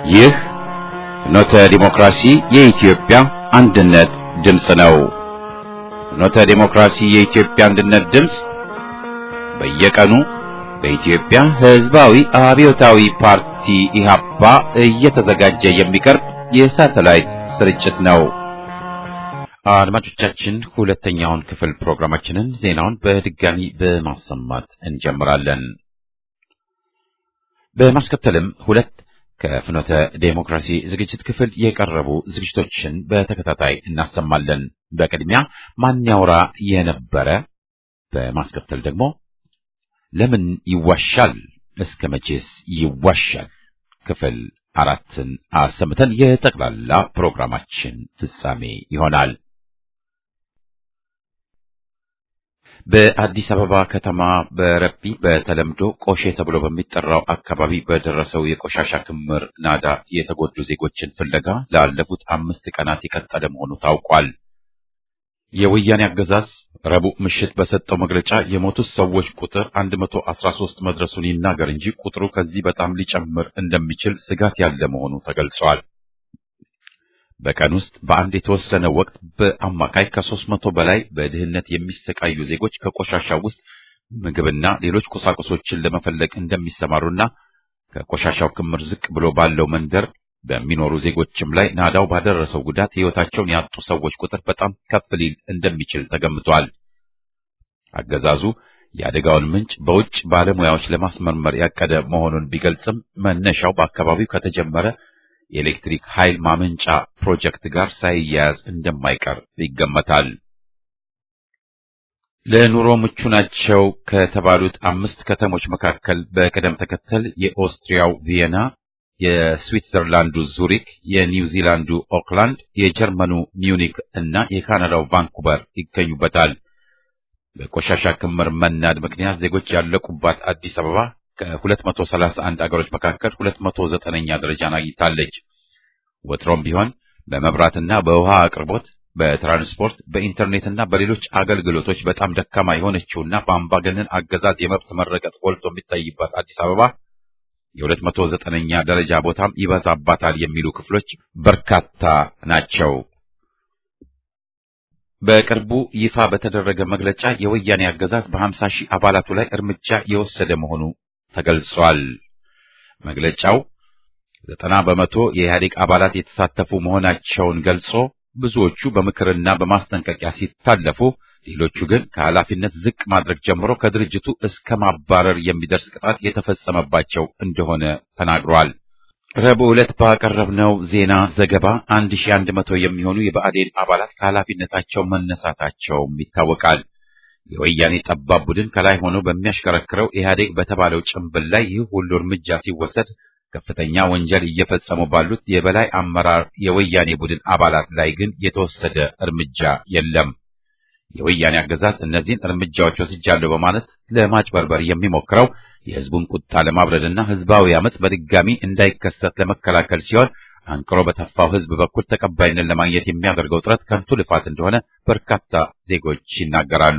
ይህ ፍኖተ ዲሞክራሲ የኢትዮጵያ አንድነት ድምፅ ነው። ፍኖተ ዲሞክራሲ የኢትዮጵያ አንድነት ድምፅ በየቀኑ በኢትዮጵያ ሕዝባዊ አብዮታዊ ፓርቲ ኢህአፓ እየተዘጋጀ የሚቀርብ የሳተላይት ስርጭት ነው። አድማጮቻችን ሁለተኛውን ክፍል ፕሮግራማችንን ዜናውን በድጋሚ በማሰማት እንጀምራለን። በማስከተልም ሁለት ከፍኖተ ዴሞክራሲ ዝግጅት ክፍል የቀረቡ ዝግጅቶችን በተከታታይ እናሰማለን። በቅድሚያ ማን ያውራ የነበረ፣ በማስከተል ደግሞ ለምን ይዋሻል፣ እስከ መቼስ ይዋሻል ክፍል አራትን አሰምተን የጠቅላላ ፕሮግራማችን ፍጻሜ ይሆናል። በአዲስ አበባ ከተማ በረቢ በተለምዶ ቆሼ ተብሎ በሚጠራው አካባቢ በደረሰው የቆሻሻ ክምር ናዳ የተጎዱ ዜጎችን ፍለጋ ላለፉት አምስት ቀናት የቀጠለ መሆኑ ታውቋል። የወያኔ አገዛዝ ረቡዕ ምሽት በሰጠው መግለጫ የሞቱት ሰዎች ቁጥር 113 መድረሱን ይናገር እንጂ ቁጥሩ ከዚህ በጣም ሊጨምር እንደሚችል ስጋት ያለ መሆኑ ተገልጿል። በቀን ውስጥ በአንድ የተወሰነ ወቅት በአማካይ ከሦስት መቶ በላይ በድህነት የሚሰቃዩ ዜጎች ከቆሻሻው ውስጥ ምግብና ሌሎች ቁሳቁሶችን ለመፈለግ እንደሚሰማሩና ከቆሻሻው ክምር ዝቅ ብሎ ባለው መንደር በሚኖሩ ዜጎችም ላይ ናዳው ባደረሰው ጉዳት ሕይወታቸውን ያጡ ሰዎች ቁጥር በጣም ከፍ ሊል እንደሚችል ተገምቷል። አገዛዙ የአደጋውን ምንጭ በውጭ ባለሙያዎች ለማስመርመር ያቀደ መሆኑን ቢገልጽም መነሻው በአካባቢው ከተጀመረ የኤሌክትሪክ ኃይል ማመንጫ ፕሮጀክት ጋር ሳይያያዝ እንደማይቀር ይገመታል። ለኑሮ ምቹ ናቸው ከተባሉት አምስት ከተሞች መካከል በቅደም ተከተል የኦስትሪያው ቪየና የስዊትዘርላንዱ ዙሪክ፣ የኒውዚላንዱ ኦክላንድ፣ የጀርመኑ ሚዩኒክ እና የካናዳው ቫንኩቨር ይገኙበታል። በቆሻሻ ክምር መናድ ምክንያት ዜጎች ያለቁባት አዲስ አበባ ከ231 አገሮች መካከል 209ኛ ደረጃን አግኝታለች። ወትሮም ቢሆን በመብራትና በውሃ አቅርቦት፣ በትራንስፖርት፣ በኢንተርኔትና በሌሎች አገልግሎቶች በጣም ደካማ የሆነችውና በአምባገነን አገዛዝ የመብት መረገጥ ጎልቶ የሚታይባት አዲስ አበባ የሁለት መቶ ዘጠነኛ ደረጃ ቦታም ይበዛባታል የሚሉ ክፍሎች በርካታ ናቸው። በቅርቡ ይፋ በተደረገ መግለጫ የወያኔ አገዛዝ በ50 ሺህ አባላቱ ላይ እርምጃ የወሰደ መሆኑ ተገልጿል። መግለጫው ዘጠና በመቶ የኢህአዴግ አባላት የተሳተፉ መሆናቸውን ገልጾ ብዙዎቹ በምክርና በማስጠንቀቂያ ሲታለፉ ሌሎቹ ግን ከኃላፊነት ዝቅ ማድረግ ጀምሮ ከድርጅቱ እስከ ማባረር የሚደርስ ቅጣት የተፈጸመባቸው እንደሆነ ተናግሯል። ረቡዕ ዕለት ባቀረብነው ዜና ዘገባ 1100 የሚሆኑ የብአዴን አባላት ከኃላፊነታቸው መነሳታቸውም ይታወቃል። የወያኔ ጠባብ ቡድን ከላይ ሆኖ በሚያሽከረክረው ኢህአዴግ በተባለው ጭንብል ላይ ይህ ሁሉ እርምጃ ሲወሰድ ከፍተኛ ወንጀል እየፈጸሙ ባሉት የበላይ አመራር የወያኔ ቡድን አባላት ላይ ግን የተወሰደ እርምጃ የለም። የወያኔ አገዛዝ እነዚህን እርምጃዎች ወስጃለሁ በማለት ለማጭበርበር የሚሞክረው የህዝቡን ቁጣ ለማብረድና ህዝባዊ አመጽ በድጋሚ እንዳይከሰት ለመከላከል ሲሆን አንቅሮ በተፋው ህዝብ በኩል ተቀባይነት ለማግኘት የሚያደርገው ጥረት ከንቱ ልፋት እንደሆነ በርካታ ዜጎች ይናገራሉ።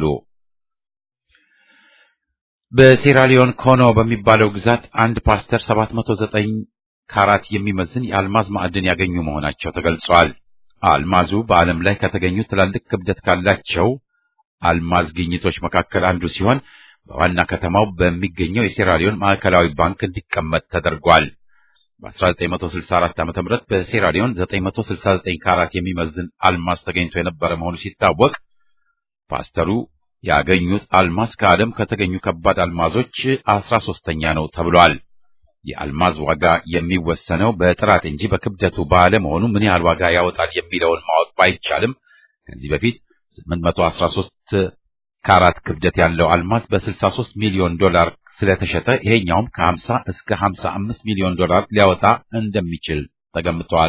በሴራሊዮን ኮኖ በሚባለው ግዛት አንድ ፓስተር 709 ካራት የሚመዝን የአልማዝ ማዕድን ያገኙ መሆናቸው ተገልጿል። አልማዙ በዓለም ላይ ከተገኙ ትላልቅ ክብደት ካላቸው አልማዝ ግኝቶች መካከል አንዱ ሲሆን በዋና ከተማው በሚገኘው የሴራሊዮን ማዕከላዊ ባንክ እንዲቀመጥ ተደርጓል። በ1964 ዓ.ም በሴራሊዮን 969 ካራት የሚመዝን አልማዝ ተገኝቶ የነበረ መሆኑ ሲታወቅ ፓስተሩ ያገኙት አልማዝ ከዓለም ከተገኙ ከባድ አልማዞች 13ኛ ነው ተብሏል። የአልማዝ ዋጋ የሚወሰነው በጥራት እንጂ በክብደቱ ባለመሆኑ ምን ያህል ዋጋ ያወጣል የሚለውን ማወቅ ባይቻልም ከዚህ በፊት 813 ካራት ክብደት ያለው አልማዝ በ63 ሚሊዮን ዶላር ስለተሸጠ ይሄኛውም ከ50 እስከ 55 ሚሊዮን ዶላር ሊያወጣ እንደሚችል ተገምቷል።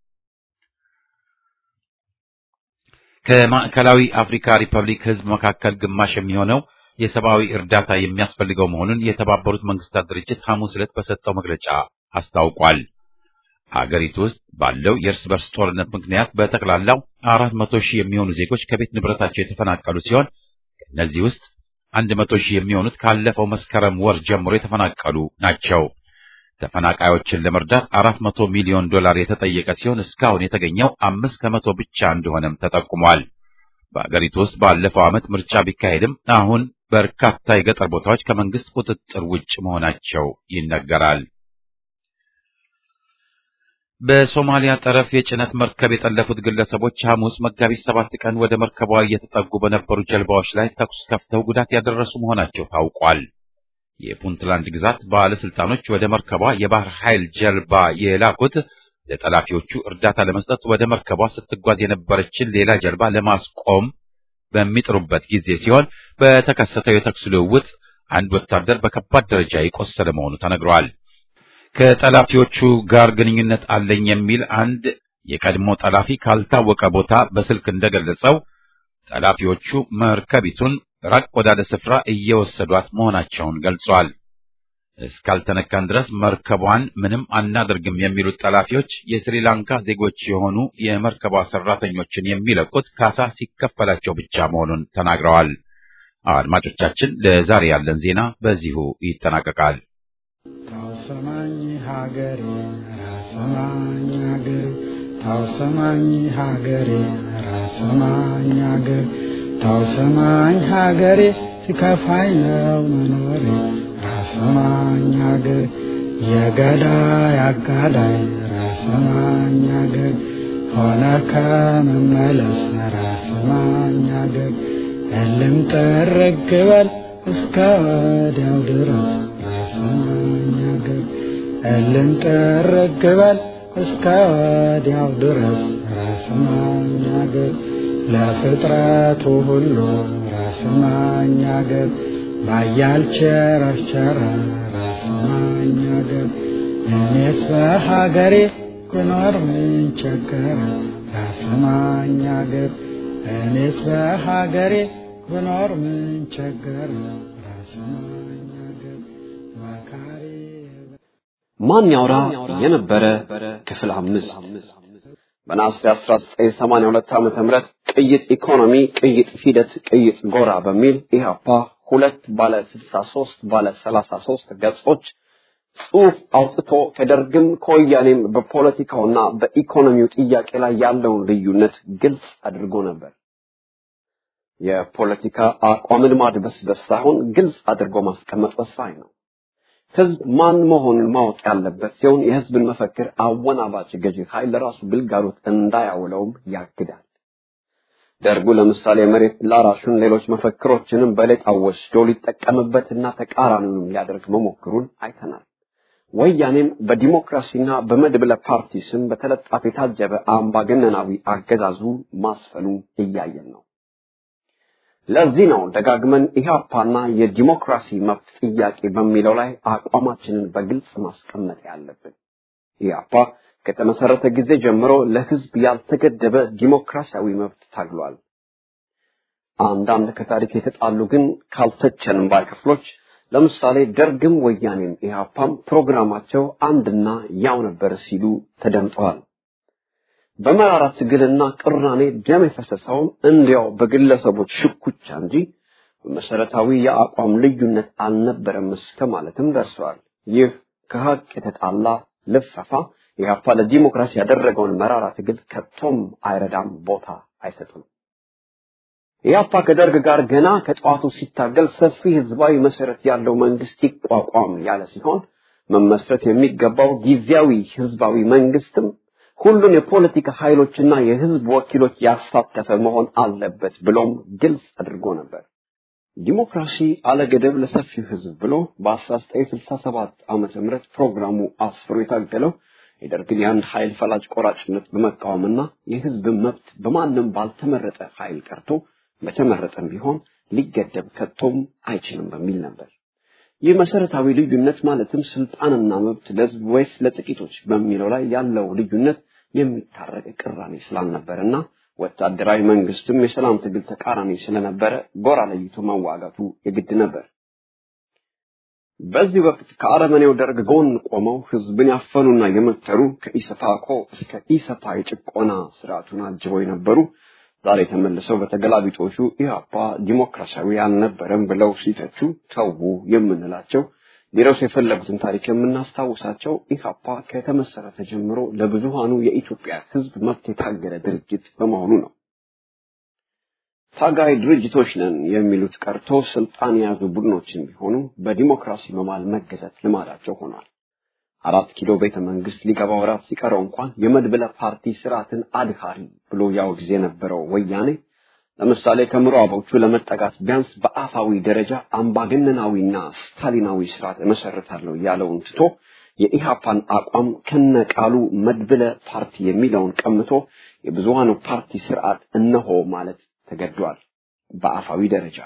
ከማዕከላዊ አፍሪካ ሪፐብሊክ ሕዝብ መካከል ግማሽ የሚሆነው የሰብአዊ እርዳታ የሚያስፈልገው መሆኑን የተባበሩት መንግስታት ድርጅት ሐሙስ ዕለት በሰጠው መግለጫ አስታውቋል። ሀገሪቱ ውስጥ ባለው የእርስ በርስ ጦርነት ምክንያት በጠቅላላው አራት መቶ ሺህ የሚሆኑ ዜጎች ከቤት ንብረታቸው የተፈናቀሉ ሲሆን ከእነዚህ ውስጥ አንድ መቶ ሺህ የሚሆኑት ካለፈው መስከረም ወር ጀምሮ የተፈናቀሉ ናቸው። ተፈናቃዮችን ለመርዳት አራት መቶ ሚሊዮን ዶላር የተጠየቀ ሲሆን እስካሁን የተገኘው አምስት ከመቶ ብቻ እንደሆነም ተጠቁሟል። በአገሪቱ ውስጥ ባለፈው ዓመት ምርጫ ቢካሄድም አሁን በርካታ የገጠር ቦታዎች ከመንግስት ቁጥጥር ውጭ መሆናቸው ይነገራል። በሶማሊያ ጠረፍ የጭነት መርከብ የጠለፉት ግለሰቦች ሐሙስ መጋቢት ሰባት ቀን ወደ መርከቧ እየተጠጉ በነበሩ ጀልባዎች ላይ ተኩስ ከፍተው ጉዳት ያደረሱ መሆናቸው ታውቋል። የፑንትላንድ ግዛት ባለስልጣኖች ወደ መርከቧ የባህር ኃይል ጀልባ የላኩት ለጠላፊዎቹ እርዳታ ለመስጠት ወደ መርከቧ ስትጓዝ የነበረችን ሌላ ጀልባ ለማስቆም በሚጥሩበት ጊዜ ሲሆን በተከሰተው የተኩስ ልውውጥ አንድ ወታደር በከባድ ደረጃ የቆሰለ መሆኑ ተነግሯል። ከጠላፊዎቹ ጋር ግንኙነት አለኝ የሚል አንድ የቀድሞ ጠላፊ ካልታወቀ ቦታ በስልክ እንደገለጸው ጠላፊዎቹ መርከቢቱን ራቅ ወዳለ ስፍራ እየወሰዷት መሆናቸውን ገልጿል። እስካልተነካን ድረስ መርከቧን ምንም አናደርግም የሚሉት ጠላፊዎች የስሪላንካ ዜጎች የሆኑ የመርከቧ ሰራተኞችን የሚለቁት ካሳ ሲከፈላቸው ብቻ መሆኑን ተናግረዋል። አድማጮቻችን፣ ለዛሬ ያለን ዜና በዚሁ ይጠናቀቃል። ታውሰማኝ ሀገሬ ራሰማኝ ሀገሬ ታውሰማኝ ሀገሬ ራሰማኝ ሀገሬ ታውሰማኝ ሀገሬ ሲከፋኝ ነው መኖሬ ራሰማኝ ሀገሬ የገዳይ አጋዳይ ራሰማኝ ሀገሬ ሆነ ከመመለስ ራሰማኝ ሀገሬ እልም ጥርግ በል እስከ ወዲያው ድረስ ራሰማኝ ሀገሬ እልም ጥርግ በል እስከ ወዲያው ድረስ ራሰማኝ ሀገሬ ለፍጥረቱ ሁሉ ራስማኝ አገር ባያል ቸረቸረ ራስማኝ አገር እኔስ በሀገሬ ብኖር ምን ቸገረ ራስማኝ አገር እኔስ በሀገሬ ብኖር ምን ቸገረ ራስማኝ አገር መካሪ ማን ያውራ የነበረ ክፍል አምስት በነሐሴ 1982 ዓመተ ምህረት ቅይጥ ኢኮኖሚ፣ ቅይጥ ሂደት፣ ቅይጥ ጎራ በሚል ኢህአፓ ሁለት ባለ 63 ባለ 33 ገጾች ጽሑፍ አውጥቶ ከደርግም ከወያኔም በፖለቲካውና በኢኮኖሚው ጥያቄ ላይ ያለውን ልዩነት ግልጽ አድርጎ ነበር። የፖለቲካ አቋምን ማድበስበስ ሳይሆን ግልጽ አድርጎ ማስቀመጥ ወሳኝ ነው። ህዝብ ማን መሆኑን ማወቅ ያለበት ሲሆን የህዝብን መፈክር አወናባጭ ገዢ ኃይል ለራሱ ግልጋሎት እንዳያውለውም ያግዳል። ደርጉ ለምሳሌ መሬት ላራሹን ሌሎች መፈክሮችንም በሌጣ ወስዶ ሊጠቀምበትና ተቃራኒውንም ሊያደርግ መሞክሩን አይተናል። ወያኔም በዲሞክራሲና በመድብለ ፓርቲ ስም በተለጣፊ የታጀበ አምባገነናዊ አገዛዙ ማስፈኑ እያየን ነው። ለዚህ ነው ደጋግመን ኢህአፓና የዲሞክራሲ መብት ጥያቄ በሚለው ላይ አቋማችንን በግልጽ ማስቀመጥ ያለብን። ኢህአፓ ከተመሰረተ ጊዜ ጀምሮ ለህዝብ ያልተገደበ ዲሞክራሲያዊ መብት ታግሏል። አንዳንድ ከታሪክ የተጣሉ ግን ካልተቸንም ባይ ክፍሎች ለምሳሌ ደርግም ወያኔም ኢህአፓም ፕሮግራማቸው አንድና ያው ነበር ሲሉ ተደምጠዋል። በመራራ ትግልና ቅራኔ ደም የፈሰሰውም እንዲያው በግለሰቦች ሽኩቻ እንጂ በመሰረታዊ የአቋም ልዩነት አልነበረም እስከ ማለትም ደርሰዋል። ይህ ከሀቅ የተጣላ ልፈፋ ኢህአፓ ለዲሞክራሲ ያደረገውን መራራ ትግል ከቶም አይረዳም፣ ቦታ አይሰጥም። ኢህአፓ ከደርግ ጋር ገና ከጠዋቱ ሲታገል ሰፊ ህዝባዊ መሰረት ያለው መንግስት ይቋቋም ያለ ሲሆን መመስረት የሚገባው ጊዜያዊ ህዝባዊ መንግስትም ሁሉን የፖለቲካ ኃይሎችና የህዝብ ወኪሎች ያሳተፈ መሆን አለበት ብሎም ግልጽ አድርጎ ነበር። ዲሞክራሲ አለገደብ ለሰፊው ህዝብ ብሎ በ1967 ዓመተ ምህረት ፕሮግራሙ አስፍሮ የታገለው የደርግን የአንድ ኃይል ፈላጭ ቆራጭነት በመቃወምና የህዝብ መብት በማንም ባልተመረጠ ኃይል ቀርቶ በተመረጠም ቢሆን ሊገደብ ከቶም አይችልም በሚል ነበር። ይህ መሰረታዊ ልዩነት ማለትም ስልጣንና መብት ለህዝብ ወይስ ለጥቂቶች በሚለው ላይ ያለው ልዩነት የሚታረቅ ቅራኔ ስላልነበረና ወታደራዊ መንግስትም የሰላም ትግል ተቃራኒ ስለነበረ ጎራ ለይቶ መዋጋቱ የግድ ነበር። በዚህ ወቅት ከአረመኔው ደርግ ጎን ቆመው ህዝብን ያፈኑና የመተሩ ከኢሰፓኮ እስከ ኢሰፓ የጭቆና ስርዓቱን አጅበው የነበሩ ዛሬ ተመልሰው በተገላቢጦሹ ኢህአፓ ዲሞክራሲያዊ አልነበረም ብለው ሲተቹ ተዉ የምንላቸው ሊረሱ የፈለጉትን ታሪክ የምናስታውሳቸው ኢህአፓ ከተመሰረተ ጀምሮ ለብዙሃኑ የኢትዮጵያ ህዝብ መብት የታገለ ድርጅት በመሆኑ ነው። ታጋይ ድርጅቶች ነን የሚሉት ቀርቶ ስልጣን የያዙ ቡድኖችን ቢሆኑ በዲሞክራሲ መማል መገዛት ልማዳቸው ሆኗል። አራት ኪሎ ቤተ መንግስት ሊገባ ወራት ሲቀረው እንኳን የመድብለ ፓርቲ ስርዓትን አድሃሪ ብሎ ያወግዝ የነበረው ወያኔ ለምሳሌ ከምዕራቦቹ ለመጠጋት ቢያንስ በአፋዊ ደረጃ አምባገነናዊና ስታሊናዊ ስርዓት እመሰርታለሁ ያለውን ትቶ የኢሃፓን አቋም ከነቃሉ መድብለ ፓርቲ የሚለውን ቀምቶ የብዙሃኑ ፓርቲ ስርዓት እነሆ ማለት ተገዷል። በአፋዊ ደረጃ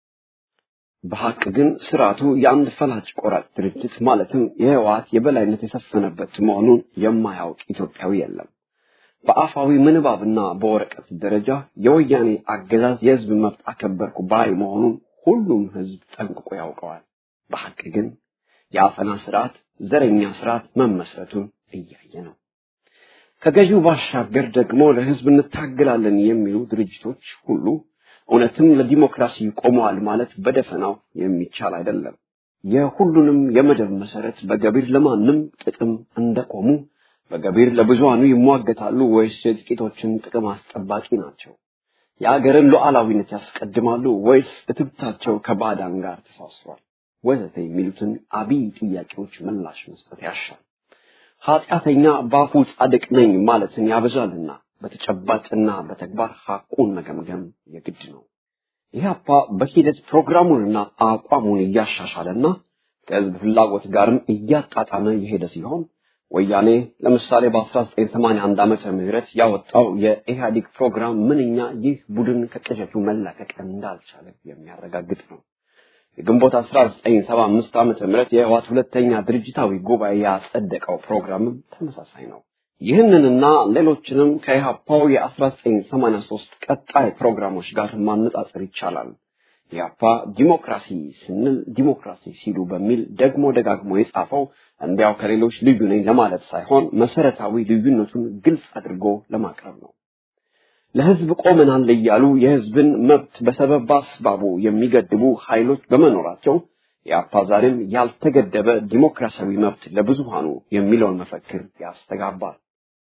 በሐቅ ግን ስርዓቱ የአንድ ፈላጭ ቆራጭ ድርጅት ማለትም የህወሓት የበላይነት የሰፈነበት መሆኑን የማያውቅ ኢትዮጵያዊ የለም። በአፋዊ ምንባብና በወረቀት ደረጃ የወያኔ አገዛዝ የህዝብ መብት አከበርኩ ባይ መሆኑን ሁሉም ህዝብ ጠንቅቆ ያውቀዋል። በሐቅ ግን የአፈና ስርዓት፣ ዘረኛ ስርዓት መመስረቱን እያየ ነው። ከገዢው ባሻገር ደግሞ ለህዝብ እንታገላለን የሚሉ ድርጅቶች ሁሉ እውነትም ለዲሞክራሲ ቆመዋል ማለት በደፈናው የሚቻል አይደለም። የሁሉንም የመደብ መሰረት በገቢር ለማንም ጥቅም እንደቆሙ በገቢር ለብዙሃኑ ይሟገታሉ ወይስ የጥቂቶችን ጥቅም አስጠባቂ ናቸው? የአገርን ሉዓላዊነት ያስቀድማሉ ወይስ እትብታቸው ከባዕዳን ጋር ተሳስሯል? ወዘተ የሚሉትን አብይ ጥያቄዎች ምላሽ መስጠት ያሻል። ኃጢአተኛ በአፉ ጻድቅ ነኝ ማለትን ያበዛልና በተጨባጭና በተግባር ሐቁን መገምገም የግድ ነው። ኢህአፓ በሂደት ፕሮግራሙንና አቋሙን እያሻሻለና ከህዝብ ፍላጎት ጋርም እያጣጣመ የሄደ ሲሆን ወያኔ ለምሳሌ በ1981 ዓመተ ምህረት ያወጣው የኢህአዴግ ፕሮግራም ምንኛ ይህ ቡድን ከቅዠቱ መላቀቅ እንዳልቻለ የሚያረጋግጥ ነው። የግንቦት 1975 ዓመተ ምህረት የህወሓት ሁለተኛ ድርጅታዊ ጉባኤ ያጸደቀው ፕሮግራምም ተመሳሳይ ነው። ይህንንና ሌሎችንም ከኢህአፓው የ1983 ቀጣይ ፕሮግራሞች ጋር ማነጻጸር ይቻላል። ኢህአፓ ዲሞክራሲ ስንል ዲሞክራሲ ሲሉ በሚል ደግሞ ደጋግሞ የጻፈው እንዲያው ከሌሎች ልዩ ነኝ ለማለት ሳይሆን መሰረታዊ ልዩነቱን ግልጽ አድርጎ ለማቅረብ ነው። ለህዝብ ቆመናል እያሉ የህዝብን መብት በሰበብ አስባቡ የሚገድቡ ኃይሎች በመኖራቸው ኢህአፓ ዛሬም ያልተገደበ ዲሞክራሲያዊ መብት ለብዙሃኑ የሚለውን መፈክር ያስተጋባል።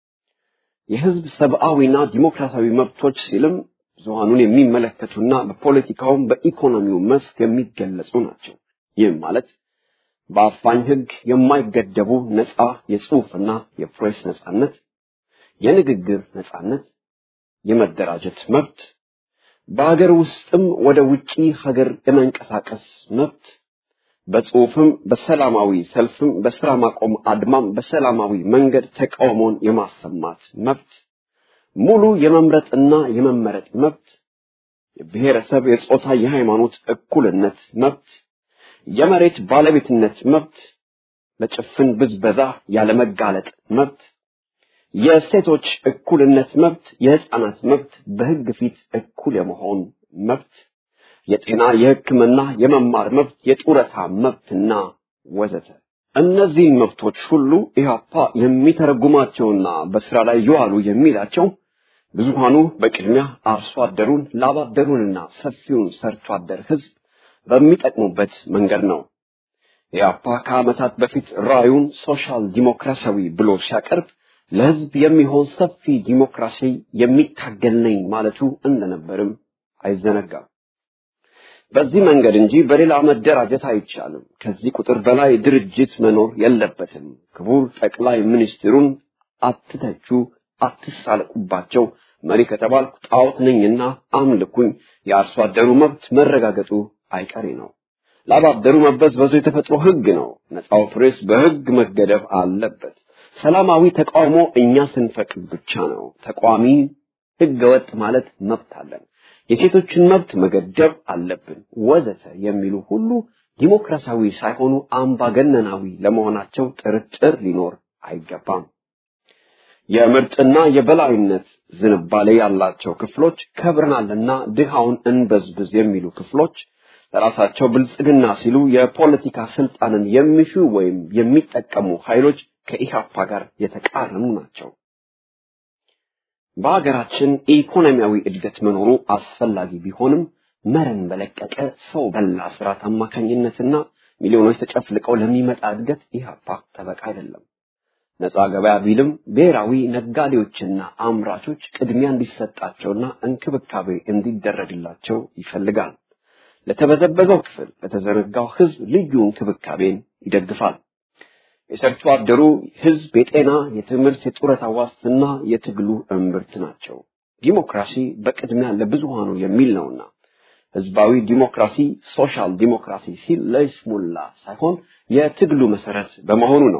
የህዝብ ሰብአዊና ዲሞክራሲያዊ መብቶች ሲልም ብዙሃኑን የሚመለከቱና በፖለቲካውም በኢኮኖሚው መስክ የሚገለጹ ናቸው። ይህም ማለት በአፋኝ ህግ የማይገደቡ ነፃ የጽሑፍና የፕሬስ ነፃነት፣ የንግግር ነፃነት፣ የመደራጀት መብት፣ በሀገር ውስጥም ወደ ውጪ ሀገር የመንቀሳቀስ መብት፣ በጽሑፍም በሰላማዊ ሰልፍም በስራ ማቆም አድማም በሰላማዊ መንገድ ተቃውሞን የማሰማት መብት ሙሉ የመምረጥና የመመረጥ መብት፣ የብሔረሰብ፣ የጾታ፣ የሃይማኖት እኩልነት መብት፣ የመሬት ባለቤትነት መብት፣ ለጭፍን ብዝበዛ ያለመጋለጥ መብት፣ የሴቶች እኩልነት መብት፣ የህፃናት መብት፣ በህግ ፊት እኩል የመሆን መብት፣ የጤና፣ የሕክምና፣ የመማር መብት፣ የጡረታ መብትና ወዘተ። እነዚህን መብቶች ሁሉ ኢህአፓ የሚተረጉማቸውና በስራ ላይ ይዋሉ የሚላቸው ብዙሃኑ በቅድሚያ አርሶ አደሩን ላባደሩንና ሰፊውን ሰርቶ አደር ህዝብ በሚጠቅሙበት መንገድ ነው። ኢህአፓ ከዓመታት በፊት ራዩን ሶሻል ዲሞክራሲያዊ ብሎ ሲያቀርብ ለህዝብ የሚሆን ሰፊ ዲሞክራሲ የሚታገል ነኝ ማለቱ እንደነበርም አይዘነጋም። በዚህ መንገድ እንጂ በሌላ መደራጀት አይቻልም። ከዚህ ቁጥር በላይ ድርጅት መኖር የለበትም። ክቡር ጠቅላይ ሚኒስትሩን አትተቹ፣ አትሳለቁባቸው፣ መሪ ከተባልኩ ጣዖት ነኝና አምልኩኝ፣ የአርሶ አደሩ መብት መረጋገጡ አይቀሬ ነው። ላባደሩ መበዝበዙ የተፈጥሮ ህግ ነው። ነፃው ፕሬስ በህግ መገደብ አለበት። ሰላማዊ ተቃውሞ እኛ ስንፈቅድ ብቻ ነው። ተቃዋሚ ህገ ወጥ ማለት መብት አለን። የሴቶችን መብት መገደብ አለብን ወዘተ የሚሉ ሁሉ ዲሞክራሲያዊ ሳይሆኑ አምባገነናዊ ለመሆናቸው ጥርጥር ሊኖር አይገባም። የምርጥና የበላይነት ዝንባሌ ያላቸው ክፍሎች ከብረናልና ድሃውን እንበዝብዝ የሚሉ ክፍሎች ለራሳቸው ብልጽግና ሲሉ የፖለቲካ ስልጣንን የሚሹ ወይም የሚጠቀሙ ኃይሎች ከኢህአፓ ጋር የተቃረኑ ናቸው። በሀገራችን ኢኮኖሚያዊ እድገት መኖሩ አስፈላጊ ቢሆንም መረን በለቀቀ ሰው በላ ስርዓት አማካኝነትና ሚሊዮኖች ተጨፍልቀው ለሚመጣ እድገት ኢህአፓ ጠበቃ አይደለም። ነፃ ገበያ ቢልም ብሔራዊ ነጋዴዎችና አምራቾች ቅድሚያ እንዲሰጣቸውና እንክብካቤ እንዲደረግላቸው ይፈልጋል። ለተበዘበዘው ክፍል፣ ለተዘረጋው ህዝብ ልዩ እንክብካቤን ይደግፋል። የሰርቶ አደሩ ህዝብ የጤና፣ የትምህርት፣ የጡረታ ዋስትና የትግሉ እምብርት ናቸው። ዲሞክራሲ በቅድሚያ ለብዙሃኑ የሚል ነውና ህዝባዊ ዲሞክራሲ ሶሻል ዲሞክራሲ ሲል ለይስሙላ ሳይሆን የትግሉ መሰረት በመሆኑ ነው።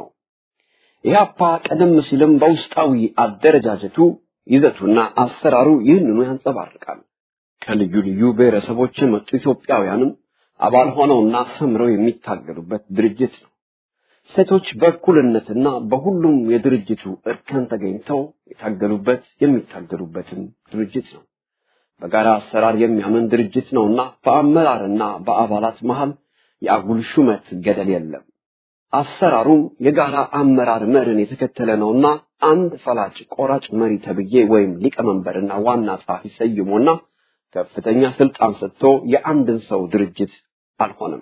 ኢህአፓ ቀደም ሲልም በውስጣዊ አደረጃጀቱ ይዘቱና አሰራሩ ይህንኑ ያንጸባርቃል። ከልዩ ልዩ ብሔረሰቦች የመጡ ኢትዮጵያውያንም አባል ሆነውና ሰምረው የሚታገሉበት ድርጅት ነው። ሴቶች በእኩልነትና በሁሉም የድርጅቱ እርከን ተገኝተው የታገሉበት የሚታገሉበትም ድርጅት ነው። በጋራ አሰራር የሚያምን ድርጅት ነውና በአመራርና በአባላት መሃል የአጉል ሹመት ገደል የለም። አሰራሩም የጋራ አመራር መርን የተከተለ ነውና አንድ ፈላጭ ቆራጭ መሪ ተብዬ ወይም ሊቀመንበርና ዋና ጸሐፊ ሰይሞና ከፍተኛ ስልጣን ሰጥቶ የአንድን ሰው ድርጅት አልሆነም።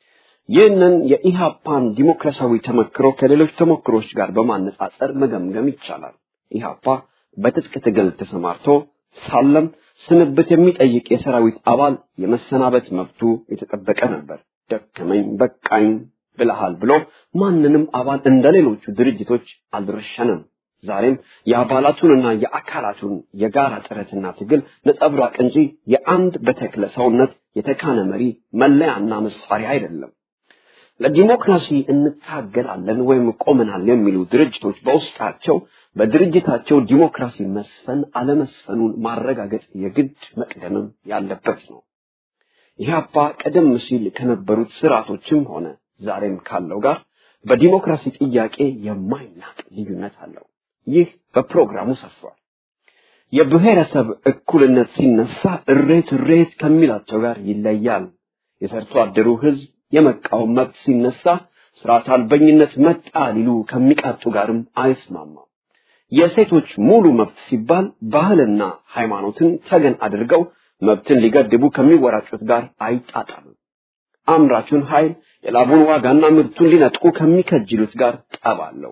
ይህንን የኢሃፓን ዲሞክራሲያዊ ተመክሮ ከሌሎች ተሞክሮች ጋር በማነጻጸር መገምገም ይቻላል። ኢሃፓ በትጥቅ ትግል ተሰማርቶ ሳለም ስንብት የሚጠይቅ የሰራዊት አባል የመሰናበት መብቱ የተጠበቀ ነበር። ደከመኝ በቃኝ ብለሃል ብሎ ማንንም አባል እንደ ሌሎቹ ድርጅቶች አልረሸንም። ዛሬም የአባላቱንና የአካላቱን የጋራ ጥረትና ትግል ነጸብራቅ እንጂ የአንድ በተክለ ሰውነት የተካነ መሪ መለያና መሳሪያ አይደለም። ለዲሞክራሲ እንታገላለን ወይም ቆመናል የሚሉ ድርጅቶች በውስጣቸው በድርጅታቸው ዲሞክራሲ መስፈን አለመስፈኑን ማረጋገጥ የግድ መቅደምም ያለበት ነው። ኢህአፓ ቀደም ሲል ከነበሩት ስርዓቶችም ሆነ ዛሬም ካለው ጋር በዲሞክራሲ ጥያቄ የማይናቅ ልዩነት አለው። ይህ በፕሮግራሙ ሰፍሯል። የብሔረሰብ እኩልነት ሲነሳ እሬት እሬት ከሚላቸው ጋር ይለያል። የሰርቶ አደሩ ህዝብ የመቃወም መብት ሲነሳ ስርዓት አልበኝነት መጣ ሊሉ ከሚቃጡ ጋርም አይስማማም። የሴቶች ሙሉ መብት ሲባል ባህልና ሃይማኖትን ተገን አድርገው መብትን ሊገድቡ ከሚወራጩት ጋር አይጣጣምም። አምራቹን ኃይል የላቡን ዋጋና ምርቱን ሊነጥቁ ከሚከጅሉት ጋር ጠብ አለው።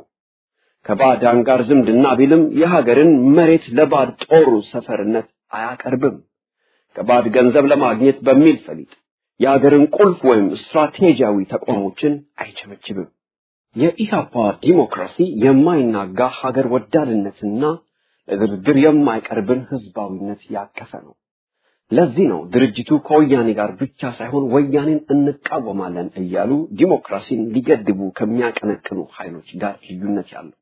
ከባዕዳን ጋር ዝምድና ቢልም የሀገርን መሬት ለባዕድ ጦሩ ሰፈርነት አያቀርብም። ከባዕድ ገንዘብ ለማግኘት በሚል ፈሊጥ የሀገርን ቁልፍ ወይም ስትራቴጂያዊ ተቋሞችን አይቸበችብም። የኢህአፓ ዲሞክራሲ የማይናጋ ሀገር ወዳድነትና ለድርድር የማይቀርብን ህዝባዊነት ያቀፈ ነው። ለዚህ ነው ድርጅቱ ከወያኔ ጋር ብቻ ሳይሆን ወያኔን እንቃወማለን እያሉ ዲሞክራሲን ሊገድቡ ከሚያቀነቅኑ ኃይሎች ጋር ልዩነት ያለው።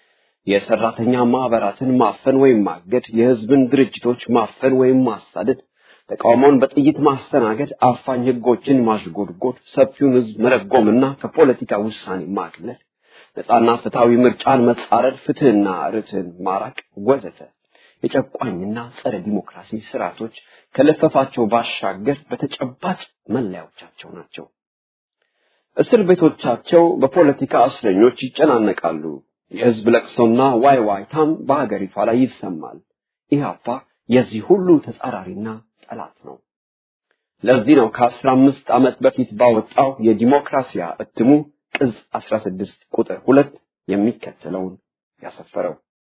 የሰራተኛ ማህበራትን ማፈን ወይም ማገድ፣ የህዝብን ድርጅቶች ማፈን ወይም ማሳደድ፣ ተቃውሞን በጥይት ማስተናገድ፣ አፋኝ ህጎችን ማሽጎድጎድ፣ ሰፊውን ህዝብ መረጎምና ከፖለቲካ ውሳኔ ማግለል፣ ነፃና ፍትሐዊ ምርጫን መጻረድ፣ ፍትህና ርትዕን ማራቅ ወዘተ የጨቋኝና ጸረ ዲሞክራሲ ስርዓቶች ከለፈፋቸው ባሻገር በተጨባጭ መለያዎቻቸው ናቸው። እስር ቤቶቻቸው በፖለቲካ እስረኞች ይጨናነቃሉ። የህዝብ ለቅሶና ዋይ ዋይታም በሀገሪቷ ላይ ይሰማል። ኢህአፓ የዚህ ሁሉ ተጻራሪና ጠላት ነው። ለዚህ ነው ከአስራ አምስት ዓመት በፊት ባወጣው የዲሞክራሲያ እትሙ ቅጽ 16 ቁጥር ሁለት የሚከተለውን ያሰፈረው።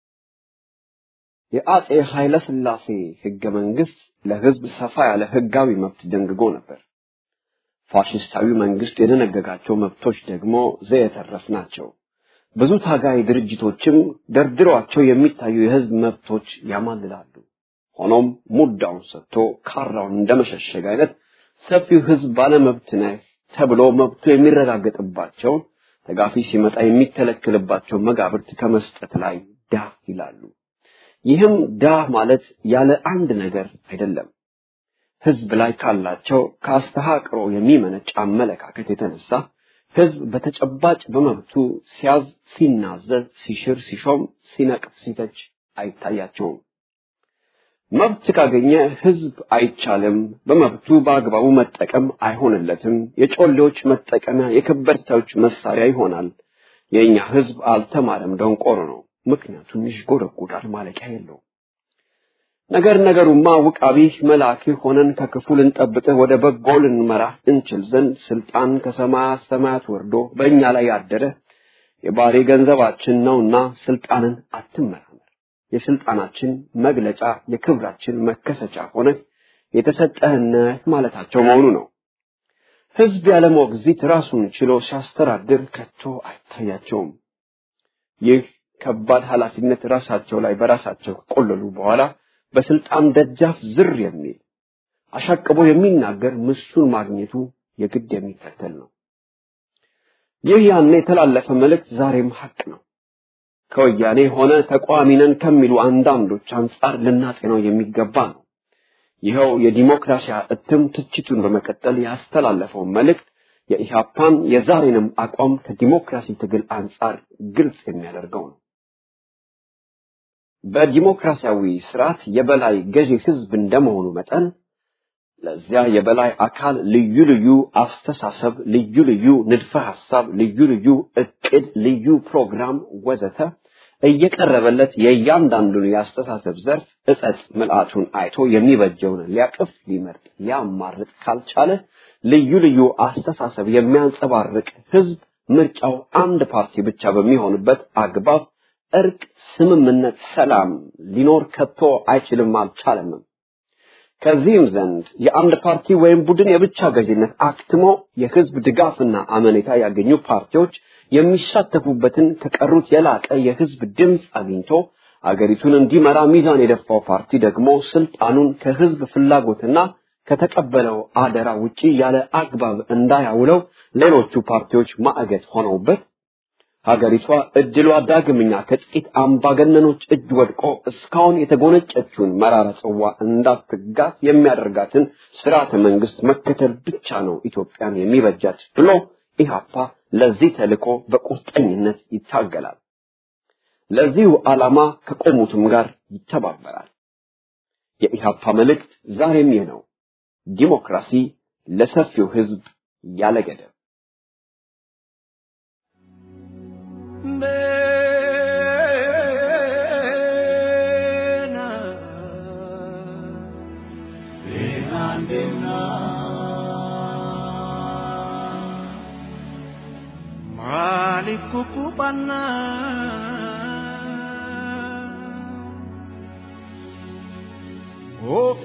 የአጼ ኃይለ ሥላሴ ህገ መንግስት ለህዝብ ሰፋ ያለ ህጋዊ መብት ደንግጎ ነበር። ፋሽስታዊ መንግስት የደነገጋቸው መብቶች ደግሞ ዘየተረፍ ናቸው። ብዙ ታጋይ ድርጅቶችም ደርድሯቸው የሚታዩ የህዝብ መብቶች ያማልላሉ። ሆኖም ሙዳውን ሰጥቶ ካራውን እንደመሸሸግ አይነት ሰፊው ህዝብ ባለመብት ነህ ተብሎ መብቱ የሚረጋገጥባቸውን ተጋፊ ሲመጣ የሚከለክልባቸው መጋብርት ከመስጠት ላይ ዳ ይላሉ። ይህም ዳ ማለት ያለ አንድ ነገር አይደለም። ህዝብ ላይ ካላቸው ከአስተሃቅሮ የሚመነጭ አመለካከት የተነሳ ህዝብ በተጨባጭ በመብቱ ሲያዝ፣ ሲናዘዝ፣ ሲሽር፣ ሲሾም፣ ሲነቅፍ፣ ሲተች አይታያቸውም። መብት ካገኘ ህዝብ አይቻልም፣ በመብቱ በአግባቡ መጠቀም አይሆንለትም፣ የጮሌዎች መጠቀሚያ፣ የከበርቴዎች መሳሪያ ይሆናል። የእኛ ህዝብ አልተማረም፣ ደንቆሮ ነው። ምክንያቱም ይሽጎደጎዳል፣ ማለቂያ የለው። ነገር ነገሩማ ውቃቢህ መልአክህ ሆነን ከክፉ ልንጠብቅህ ወደ በጎ ልንመራህ እንችል ዘንድ ስልጣን ከሰማያት ሰማያት ወርዶ በእኛ ላይ ያደረ የባህሪ ገንዘባችን ነውና ስልጣንን አትመራመር። የስልጣናችን መግለጫ የክብራችን መከሰቻ ሆነ የተሰጠህነት ማለታቸው መሆኑ ነው። ህዝብ ያለ ሞግዚት ራሱን ችሎ ሲያስተዳድር ከቶ አይታያቸውም። ይህ ከባድ ኃላፊነት ራሳቸው ላይ በራሳቸው ከቆለሉ በኋላ በስልጣን ደጃፍ ዝር የሚል አሻቅቦ የሚናገር ምሱን ማግኘቱ የግድ የሚከተል ነው። ይህ ያኔ የተላለፈ መልእክት ዛሬም ሐቅ ነው። ከወያኔ ሆነ ተቃዋሚ ነን ከሚሉ አንዳንዶች አንጻር ልናጤነው የሚገባ ነው። ይኸው የዲሞክራሲያ እትም ትችቱን በመቀጠል ያስተላለፈው መልእክት የኢህአፓን የዛሬንም አቋም ከዲሞክራሲ ትግል አንጻር ግልጽ የሚያደርገው ነው። በዲሞክራሲያዊ ስርዓት የበላይ ገዢ ህዝብ እንደመሆኑ መጠን ለዚያ የበላይ አካል ልዩ ልዩ አስተሳሰብ፣ ልዩ ልዩ ንድፈ ሐሳብ፣ ልዩ ልዩ እቅድ፣ ልዩ ፕሮግራም ወዘተ እየቀረበለት የእያንዳንዱን የአስተሳሰብ ዘርፍ እጸጽ ምልአቱን አይቶ የሚበጀውን ሊያቅፍ ሊመርጥ ሊያማርጥ ካልቻለ ልዩ ልዩ አስተሳሰብ የሚያንጸባርቅ ህዝብ ምርጫው አንድ ፓርቲ ብቻ በሚሆንበት አግባብ እርቅ፣ ስምምነት፣ ሰላም ሊኖር ከቶ አይችልም አልቻለምም። ከዚህም ዘንድ የአንድ ፓርቲ ወይም ቡድን የብቻ ገዥነት አክትሞ የህዝብ ድጋፍና አመኔታ ያገኙ ፓርቲዎች የሚሳተፉበትን ከቀሩት የላቀ የህዝብ ድምፅ አግኝቶ አገሪቱን እንዲመራ ሚዛን የደፋው ፓርቲ ደግሞ ስልጣኑን ከህዝብ ፍላጎትና ከተቀበለው አደራ ውጪ ያለ አግባብ እንዳያውለው ሌሎቹ ፓርቲዎች ማዕገት ሆነውበት ሀገሪቷ እድሏ ዳግምኛ ከጥቂት አምባገነኖች እጅ ወድቆ እስካሁን የተጎነጨችውን መራራ ጽዋ እንዳትጋት የሚያደርጋትን ስርዓተ መንግስት መከተል ብቻ ነው ኢትዮጵያን የሚበጃት ብሎ ኢህአፓ ለዚህ ተልእኮ በቁርጠኝነት ይታገላል። ለዚሁ ዓላማ ከቆሙትም ጋር ይተባበራል። የኢህአፓ መልእክት ዛሬም ይህ ነው። ዲሞክራሲ ለሰፊው ህዝብ ያለ ገደብ። Maaliif kukuphannaa of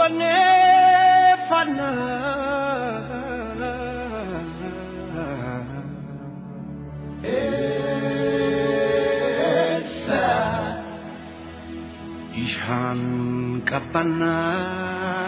qabbanneeffannaa eessa ishaan qabbannaa.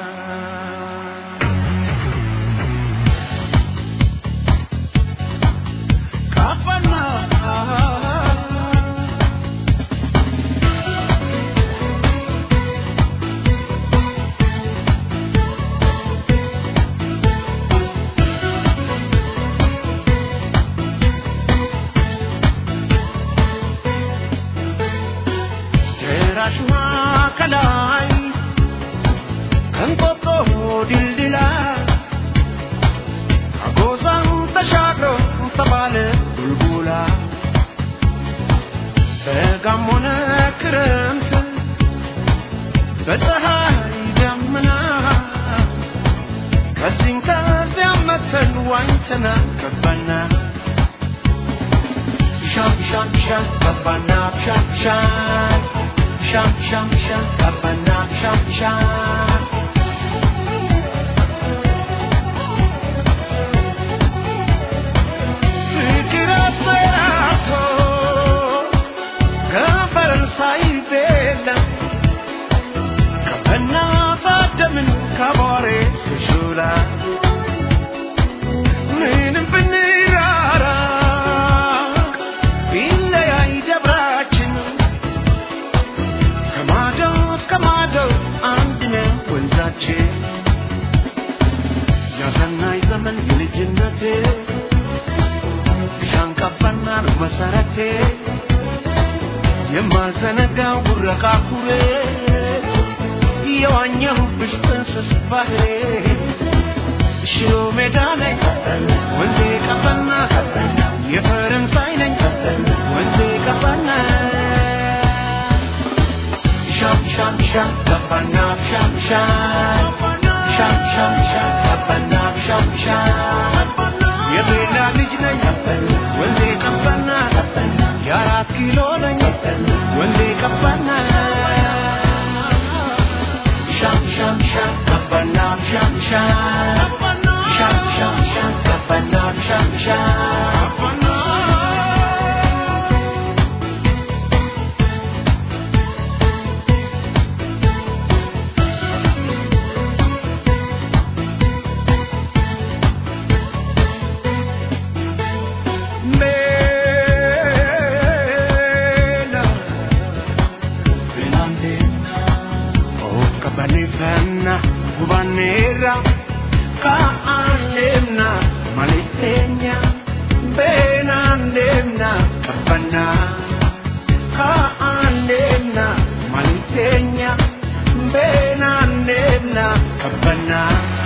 ከላይ ከንቆጦ ድልድላ አጎዛን ተሻግሮ ተባለ ቡልቡላ በጋም ሆነ ክረምት በፀሐይ ደመና ከዚህም ከዚያም መተን ዋኝተና ገባና ሻም ሻም ሻም ገባና ሻም ሻም ሻም ሻም ሻም ገባና ሻም ሻም ፍቅር አሰራቶ ከፈረንሳይ ቤላ ከበናት አደምን ከቧሬ እስከ ሾላ ምንም ብንራራቅ ቢለያይ ደብራችን ከማዶ እስከ ማዶ አንድ ነው ወንዛችን ያሰናይ ዘመን የልጅነቴ ሻንቀባና ነው መሰረቴ የማዘነጋው ጉረቃ ኩሬ የዋኘሁብሽ ጥንስስ ባህሬ ሽሮ ሜዳ ነኝ ወንዜ ቀበና የፈረንሳይ ነኝ ወንዜ ቀበና ሻም ሻም sham sham kapana sham sham sham sham sham kapana sham sham የቤላ ልጅ ነኝ ወንዜ ቀባና የአራት ኪሎ ነኝ ወንዜ ቀባና sham sham sham kapana sham sham sham sham sham kapana sham sham Mela Finandina Oh kabanifana Kubanera Kaanemna Malitenya Benandemna Kabana Kaanemna Malitenya Benandemna Kabana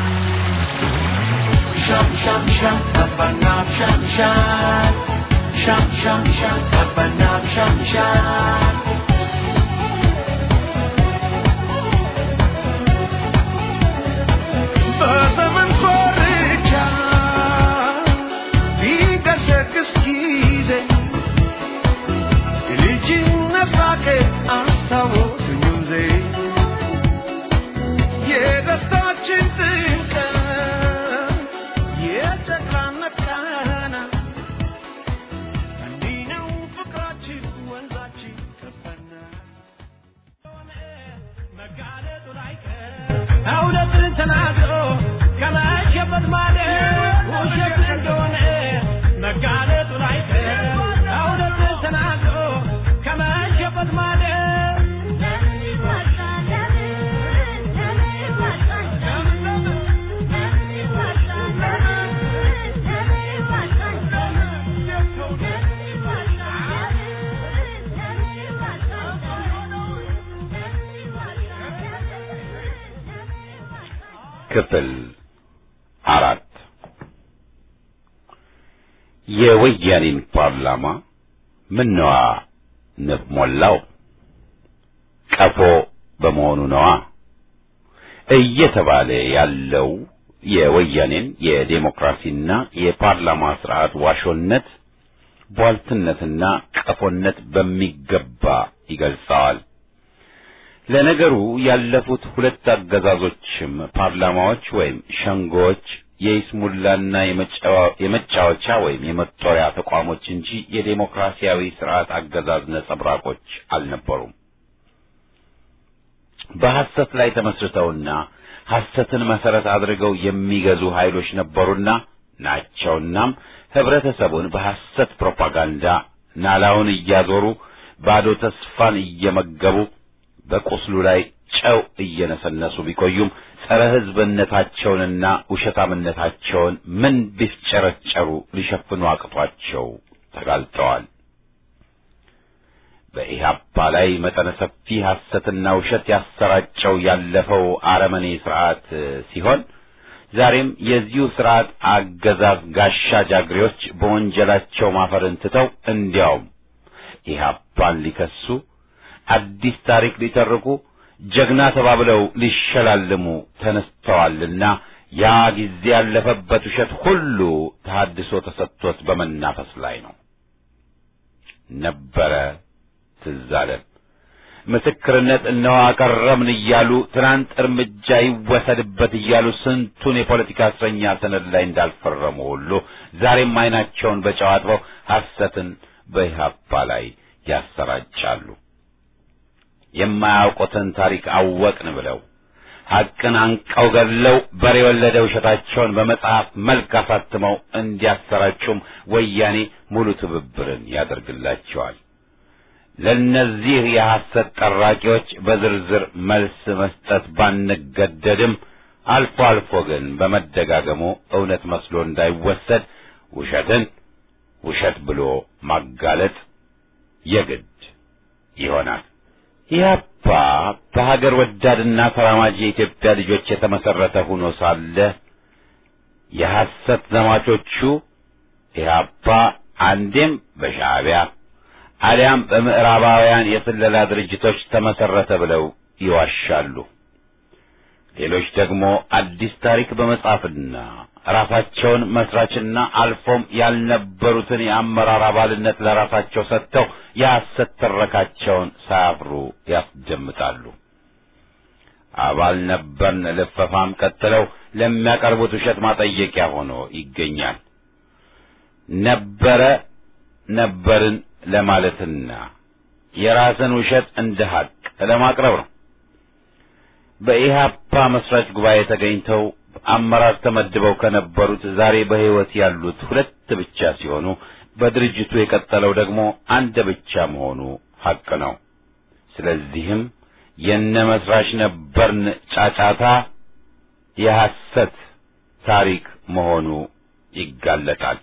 Sham sham sham Kabana sham sham Sham sham sham Kabana sham sham በዘመን ኮርቻ ቢገሰግስ ጊዜ የልጅነት ሳቄ አስታወሰኝ ወንዜ የደስታችን ጥልቀት የጨካነት ቃና እንዲህ ነው ፍቅራችን ወንዛችን ከፈና መጋለጡ ላይቀር እውነትን ተናግሮ ከመሸበት ማለት ውሸት እንደሆነ መጋለጡ ላይቀር እውነትን ተናግሮ ከመሸበት ማለት ክፍል አራት የወያኔን ፓርላማ ምነዋ ንብ ሞላው ቀፎ በመሆኑ ነዋ እየተባለ ያለው የወያኔን የዴሞክራሲና የፓርላማ ስርዓት ዋሾነት ቧልትነትና ቀፎነት በሚገባ ይገልጸዋል። ለነገሩ ያለፉት ሁለት አገዛዞችም ፓርላማዎች ወይም ሸንጎዎች የይስሙላና የመጫወቻ ወይም የመጦሪያ ተቋሞች እንጂ የዴሞክራሲያዊ ስርዓት አገዛዝ ነጸብራቆች አልነበሩም። በሐሰት ላይ ተመስርተውና ሐሰትን መሰረት አድርገው የሚገዙ ኃይሎች ነበሩና ናቸውናም ህብረተሰቡን በሐሰት ፕሮፓጋንዳ ናላውን እያዞሩ ባዶ ተስፋን እየመገቡ በቁስሉ ላይ ጨው እየነሰነሱ ቢቆዩም ጸረ ሕዝብነታቸውንና ውሸታምነታቸውን ምን ቢፍጨረጨሩ ሊሸፍኑ አቅቷቸው ተጋልጠዋል። በኢህአፓ ላይ መጠነ ሰፊ ሐሰትና ውሸት ያሰራጨው ያለፈው አረመኔ ስርዓት ሲሆን ዛሬም የዚሁ ስርዓት አገዛዝ ጋሻ ጃግሬዎች በወንጀላቸው ማፈርን ትተው እንዲያውም ኢህአፓን ሊከሱ አዲስ ታሪክ ሊተርኩ ጀግና ተባብለው ሊሸላልሙ ተነስተዋልና ያ ጊዜ ያለፈበት ውሸት ሁሉ ተሐድሶ ተሰጥቶት በመናፈስ ላይ ነው። ነበረ ትዝ አለን። ምስክርነት እነሆ አቀረብን እያሉ ትናንት እርምጃ ይወሰድበት እያሉ ስንቱን የፖለቲካ እስረኛ ሰነድ ላይ እንዳልፈረሙ ሁሉ ዛሬም ዓይናቸውን በጨው አጥበው ሐሰትን በኢህአፓ ላይ ያሰራጫሉ። የማያውቁትን ታሪክ አወቅን ብለው ሐቅን አንቀው ገድለው በሬ የወለደ ውሸታቸውን በመጽሐፍ መልክ አሳትመው እንዲያሰራጩም ወያኔ ሙሉ ትብብርን ያደርግላቸዋል። ለእነዚህ የሐሰት ጠራቂዎች በዝርዝር መልስ መስጠት ባንገደድም አልፎ አልፎ ግን በመደጋገሙ እውነት መስሎ እንዳይወሰድ ውሸትን ውሸት ብሎ ማጋለጥ የግድ ይሆናል። ኢህአፓ በሀገር ወዳድና ተራማጅ የኢትዮጵያ ልጆች የተመሰረተ ሆኖ ሳለ የሐሰት ዘማቾቹ ኢህአፓ አንዴም በሻዕቢያ አሊያም በምዕራባውያን የስለላ ድርጅቶች ተመሰረተ ብለው ይዋሻሉ። ሌሎች ደግሞ አዲስ ታሪክ በመጻፍና ራሳቸውን መስራችና አልፎም ያልነበሩትን የአመራር አባልነት ለራሳቸው ሰጥተው የሐሰት ትረካቸውን ሳያፍሩ ያስደምጣሉ። አባል ነበርን ልፈፋም ቀጥለው ለሚያቀርቡት ውሸት ማጠየቂያ ሆኖ ይገኛል። ነበረ ነበርን ለማለትና የራስን ውሸት እንደ ሐቅ ለማቅረብ ነው። በኢህአፓ መስራች ጉባኤ ተገኝተው አመራር ተመድበው ከነበሩት ዛሬ በሕይወት ያሉት ሁለት ብቻ ሲሆኑ በድርጅቱ የቀጠለው ደግሞ አንድ ብቻ መሆኑ ሐቅ ነው። ስለዚህም የነ መስራች ነበርን ጫጫታ የሐሰት ታሪክ መሆኑ ይጋለጣል።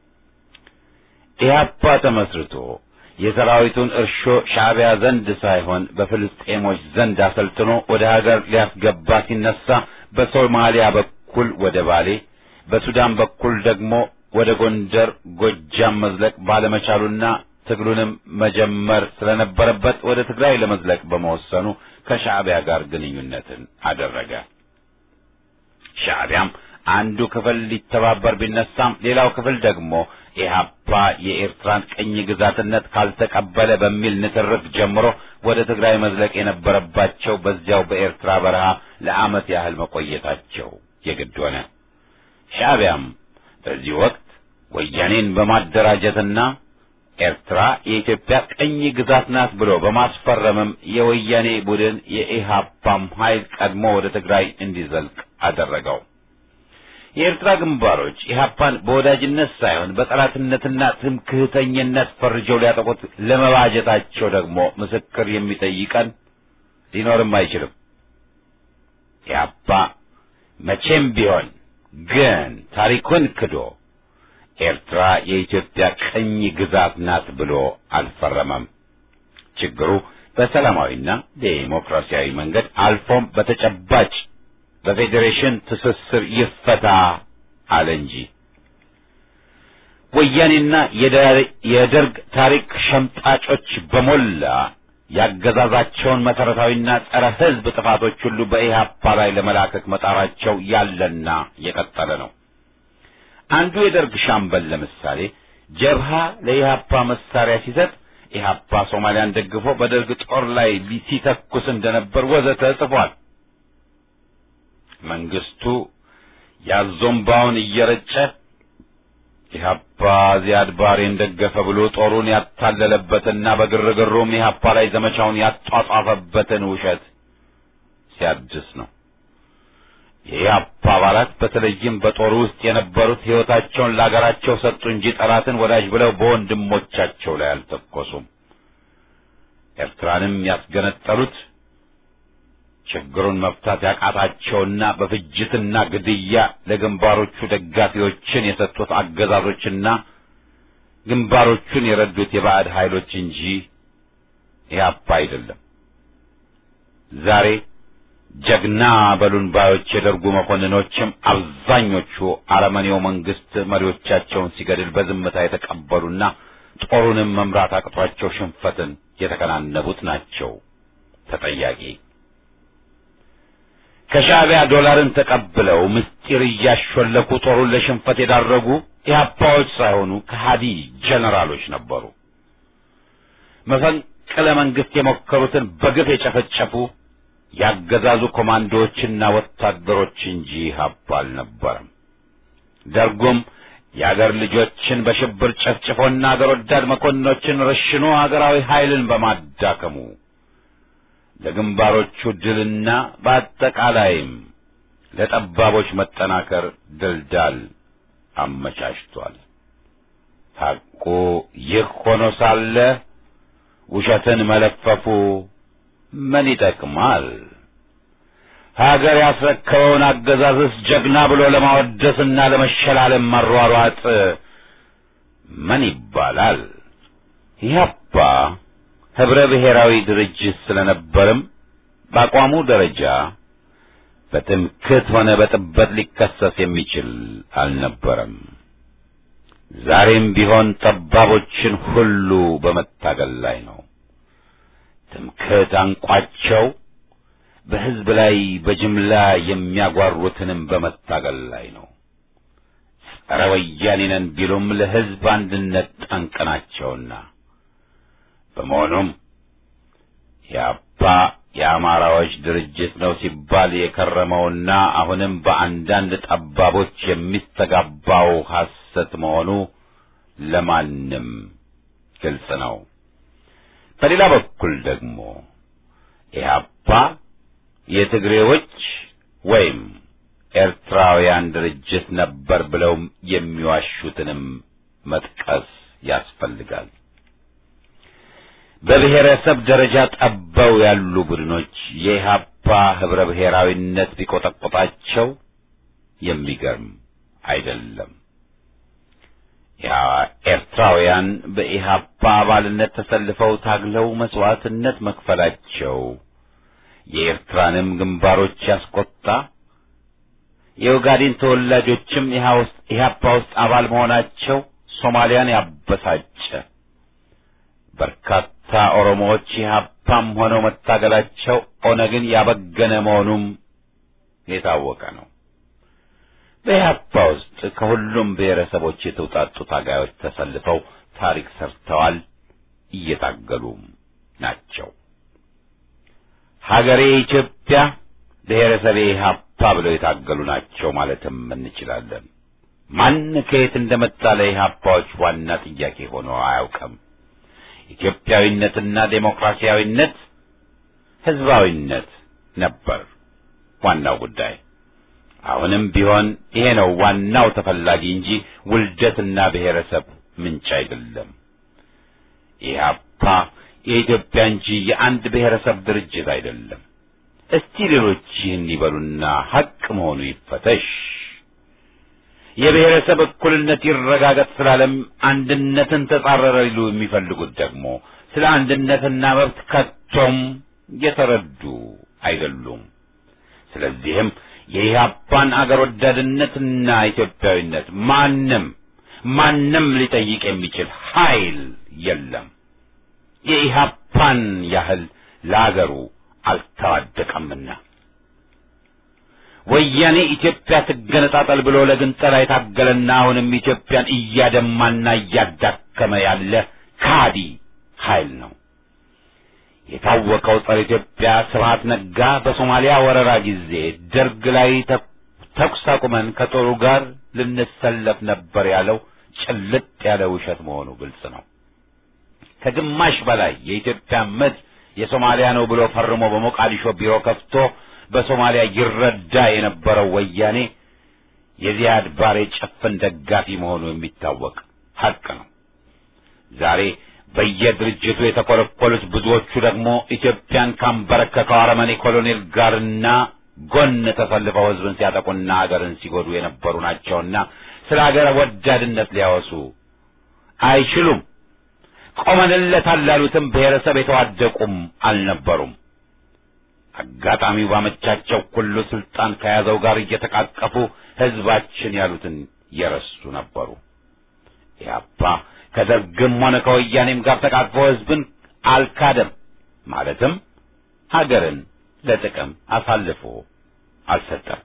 ኢህአፓ ተመስርቶ የሰራዊቱን እርሾ ሻዕቢያ ዘንድ ሳይሆን በፍልስጤሞች ዘንድ አሰልጥኖ ወደ ሀገር ሊያስገባ ሲነሳ በሶማሊያ በኩል ወደ ባሌ፣ በሱዳን በኩል ደግሞ ወደ ጎንደር፣ ጎጃም መዝለቅ ባለመቻሉና ትግሉንም መጀመር ስለነበረበት ወደ ትግራይ ለመዝለቅ በመወሰኑ ከሻዕቢያ ጋር ግንኙነትን አደረገ። ሻዕቢያም አንዱ ክፍል ሊተባበር ቢነሳም ሌላው ክፍል ደግሞ ኢህአፓ የኤርትራን ቅኝ ግዛትነት ካልተቀበለ በሚል ንትርክ ጀምሮ ወደ ትግራይ መዝለቅ የነበረባቸው በዚያው በኤርትራ በረሃ ለዓመት ያህል መቆየታቸው የግድ ሆነ። ሻዕቢያም በዚህ ወቅት ወያኔን በማደራጀትና ኤርትራ የኢትዮጵያ ቅኝ ግዛት ናት ብሎ በማስፈረምም የወያኔ ቡድን የኢህአፓም ኃይል ቀድሞ ወደ ትግራይ እንዲዘልቅ አደረገው። የኤርትራ ግንባሮች ኢህአፓን በወዳጅነት ሳይሆን በጠላትነትና ትምክህተኝነት ፈርጀው ሊያጠቁት ለመባጀታቸው ደግሞ ምስክር የሚጠይቀን ሊኖርም አይችልም። ኢህአፓ መቼም ቢሆን ግን ታሪኩን ክዶ ኤርትራ የኢትዮጵያ ቅኝ ግዛት ናት ብሎ አልፈረመም። ችግሩ በሰላማዊና ዴሞክራሲያዊ መንገድ አልፎም በተጨባጭ በፌዴሬሽን ትስስር ይፈታ አለ እንጂ ወያኔና የደርግ ታሪክ ሸምጣጮች በሞላ ያገዛዛቸውን መሰረታዊና ጸረ ሕዝብ ጥፋቶች ሁሉ በኢህአፓ ላይ ለመላከክ መጣራቸው ያለና የቀጠለ ነው። አንዱ የደርግ ሻምበል ለምሳሌ ጀብሃ ለኢህአፓ መሳሪያ ሲሰጥ ኢህአፓ ሶማሊያን ደግፎ በደርግ ጦር ላይ ሲተኩስ እንደነበር ወዘተ ጽፏል። መንግስቱ ያዞምባውን እየረጨ ኢህአፓ ዚያድ ባሬን ደገፈ ብሎ ጦሩን ያታለለበትና በግርግሩም ኢህአፓ ላይ ዘመቻውን ያጧጧፈበትን ውሸት ሲያድስ ነው። የኢህአፓ አባላት በተለይም በጦሩ ውስጥ የነበሩት ሕይወታቸውን ለአገራቸው ሰጡ እንጂ ጠላትን ወዳጅ ብለው በወንድሞቻቸው ላይ አልተኮሱም። ኤርትራንም ያስገነጠሉት ችግሩን መፍታት ያቃታቸውና በፍጅትና ግድያ ለግንባሮቹ ደጋፊዎችን የሰጡት አገዛዞችና ግንባሮቹን የረዱት የባዕድ ኃይሎች እንጂ ኢህአፓ አይደለም። ዛሬ ጀግና በሉን ባዮች የደርጉ መኮንኖችም አብዛኞቹ አረመኔው መንግስት መሪዎቻቸውን ሲገድል በዝምታ የተቀበሉና ጦሩንም መምራት አቅቷቸው ሽንፈትን የተከናነቡት ናቸው ተጠያቂ። ከሻዕቢያ ዶላርን ተቀብለው ምስጢር እያሾለኩ ጦሩን ለሽንፈት የዳረጉ ኢህአፓዎች ሳይሆኑ ከሃዲ ጀነራሎች ነበሩ። መፈንቅለ መንግስት የሞከሩትን በግፍ የጨፈጨፉ ያገዛዙ ኮማንዶዎችና ወታደሮች እንጂ ኢህአፓ አልነበረም። ደርጉም የአገር ልጆችን በሽብር ጨፍጭፎና አገር ወዳድ መኮንኖችን ረሽኖ አገራዊ ኃይልን በማዳከሙ ለግንባሮቹ ድልና በአጠቃላይም ለጠባቦች መጠናከር ድልዳል አመቻችቷል። ሐቁ ይህ ሆኖ ሳለ ውሸትን መለፈፉ ምን ይጠቅማል? ሀገር ያስረከበውን አገዛዝስ ጀግና ብሎ ለማወደስና ለመሸላለም መሯሯጥ ምን ይባላል? ኢህአፓ ህብረ ብሔራዊ ድርጅት ስለነበርም በአቋሙ ደረጃ በትምክህት ሆነ በጥበት ሊከሰስ የሚችል አልነበረም። ዛሬም ቢሆን ጠባቦችን ሁሉ በመታገል ላይ ነው። ትምክህት አንቋቸው በሕዝብ ላይ በጅምላ የሚያጓሩትንም በመታገል ላይ ነው። ጸረ ወያኔ ነን ቢሉም ለሕዝብ አንድነት ጠንቅ ናቸውና በመሆኑም የአባ የአማራዎች ድርጅት ነው ሲባል የከረመውና አሁንም በአንዳንድ ጠባቦች የሚስተጋባው ሐሰት መሆኑ ለማንም ግልጽ ነው። በሌላ በኩል ደግሞ ኢህአፓ የትግሬዎች ወይም ኤርትራውያን ድርጅት ነበር ብለው የሚዋሹትንም መጥቀስ ያስፈልጋል። በብሔረሰብ ደረጃ ጠበው ያሉ ቡድኖች የኢህአፓ ህብረ ብሔራዊነት ቢቆጠቆጣቸው የሚገርም አይደለም። ኤርትራውያን በኢህአፓ አባልነት ተሰልፈው ታግለው መስዋዕትነት መክፈላቸው የኤርትራንም ግንባሮች ያስቆጣ፣ የኦጋዴን ተወላጆችም ኢህአፓ ውስጥ አባል መሆናቸው ሶማሊያን ያበሳጨ፣ በርካታ ኦሮሞዎች ኢህአፓም ሆነው መታገላቸው ኦነግን ያበገነ መሆኑም የታወቀ ነው። በኢህአፓ ውስጥ ከሁሉም ብሔረሰቦች የተውጣጡ ታጋዮች ተሰልፈው ታሪክ ሰርተዋል፣ እየታገሉም ናቸው። ሀገሬ ኢትዮጵያ፣ ብሔረሰቤ ኢህአፓ ብለው የታገሉ ናቸው ማለትም እንችላለን። ማን ከየት እንደመጣ ለኢህአፓዎች ዋና ጥያቄ ሆኖ አያውቅም። ኢትዮጵያዊነትና ዴሞክራሲያዊነት፣ ህዝባዊነት ነበር ዋናው ጉዳይ። አሁንም ቢሆን ይሄ ነው ዋናው ተፈላጊ እንጂ ውልደትና ብሔረሰብ ምንጭ አይደለም። ኢህአፓ የኢትዮጵያ እንጂ የአንድ ብሔረሰብ ድርጅት አይደለም። እስቲ ሌሎች ይህን ይበሉና ሐቅ መሆኑ ይፈተሽ። የብሔረሰብ እኩልነት ይረጋገጥ ስላለም አንድነትን ተጻረረ ሊሉ የሚፈልጉት ደግሞ ስለ አንድነትና መብት ከቶም የተረዱ አይደሉም። ስለዚህም የኢህአፓን አገር ወዳድነትና ኢትዮጵያዊነት ማንም ማንም ሊጠይቅ የሚችል ኃይል የለም። የኢህአፓን ያህል ለአገሩ አልተዋደቀምና ወያኔ ኢትዮጵያ ትገነጣጠል ብሎ ለግንጠላ የታገለና አሁንም ኢትዮጵያን እያደማና እያዳከመ ያለ ካዲ ኃይል ነው። የታወቀው ጸረ ኢትዮጵያ ስብሐት ነጋ በሶማሊያ ወረራ ጊዜ ደርግ ላይ ተኩስ አቁመን ከጦሩ ጋር ልንሰለፍ ነበር ያለው ጭልጥ ያለ ውሸት መሆኑ ግልጽ ነው። ከግማሽ በላይ የኢትዮጵያ ምድር የሶማሊያ ነው ብሎ ፈርሞ በሞቃዲሾ ቢሮ ከፍቶ በሶማሊያ ይረዳ የነበረው ወያኔ የዚያድ ባሬ ጭፍን ደጋፊ መሆኑ የሚታወቅ ሐቅ ነው። ዛሬ በየድርጅቱ የተኮለኮሉት ብዙዎቹ ደግሞ ኢትዮጵያን ካንበረከከው አረመኔ ኮሎኔል ጋርና ጎን ተሰልፈው ሕዝብን ሲያጠቁና አገርን ሲጎዱ የነበሩ ናቸውና ስለ አገር ወዳድነት ሊያወሱ አይችሉም። ቆመንለታል ላሉትም ብሔረሰብ የተዋደቁም አልነበሩም። አጋጣሚው ባመቻቸው ሁሉ ስልጣን ከያዘው ጋር እየተቃቀፉ ሕዝባችን ያሉትን የረሱ ነበሩ። ኢህአፓ ከደርግም ሆነ ከወያኔም ጋር ተቃቅፎ ሕዝብን አልካደም። ማለትም ሀገርን ለጥቅም አሳልፎ አልሰጠም።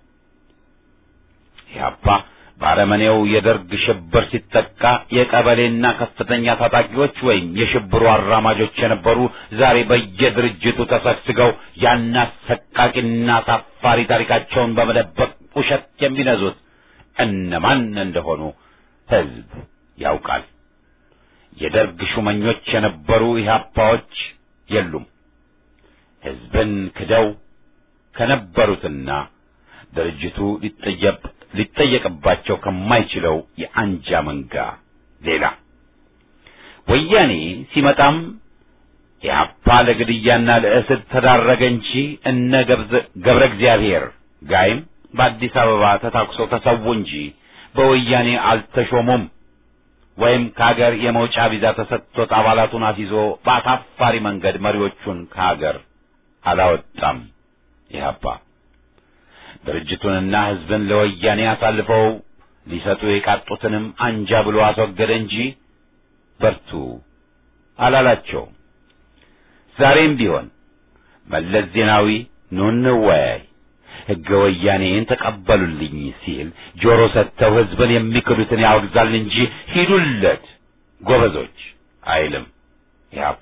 ኢህአፓ በአረመኔው የደርግ ሽብር ሲጠቃ የቀበሌና ከፍተኛ ታጣቂዎች ወይም የሽብሩ አራማጆች የነበሩ ዛሬ በየድርጅቱ ተሰግስገው ያን አሰቃቂና አሳፋሪ ታሪካቸውን በመደበቅ ውሸት የሚነዙት እነማን እንደሆኑ ሕዝብ ያውቃል። የደርግ ሹመኞች የነበሩ ኢህአፓዎች የሉም። ሕዝብን ክደው ከነበሩትና ድርጅቱ ሊጠየቅ ሊጠየቅባቸው ከማይችለው የአንጃ መንጋ ሌላ ወያኔ ሲመጣም ኢህአፓ ለግድያና ለእስር ተዳረገ እንጂ እነ ገብረ እግዚአብሔር ጋይም በአዲስ አበባ ተታኩሰው ተሰዉ እንጂ በወያኔ አልተሾሙም። ወይም ከሀገር የመውጫ ቪዛ ተሰጥቶት አባላቱን አስይዞ በአሳፋሪ መንገድ መሪዎቹን ከሀገር አላወጣም። ኢህአፓ ድርጅቱንና ሕዝብን ለወያኔ አሳልፈው ሊሰጡ የቃጡትንም አንጃ ብሎ አስወገደ እንጂ በርቱ አላላቸውም። ዛሬም ቢሆን መለስ ዜናዊ ኑ እንወያይ፣ ሕገ ወያኔን ተቀበሉልኝ ሲል ጆሮ ሰጥተው ሕዝብን የሚክዱትን ያወግዛል እንጂ ሂዱለት ጎበዞች አይልም። ኢህአፓ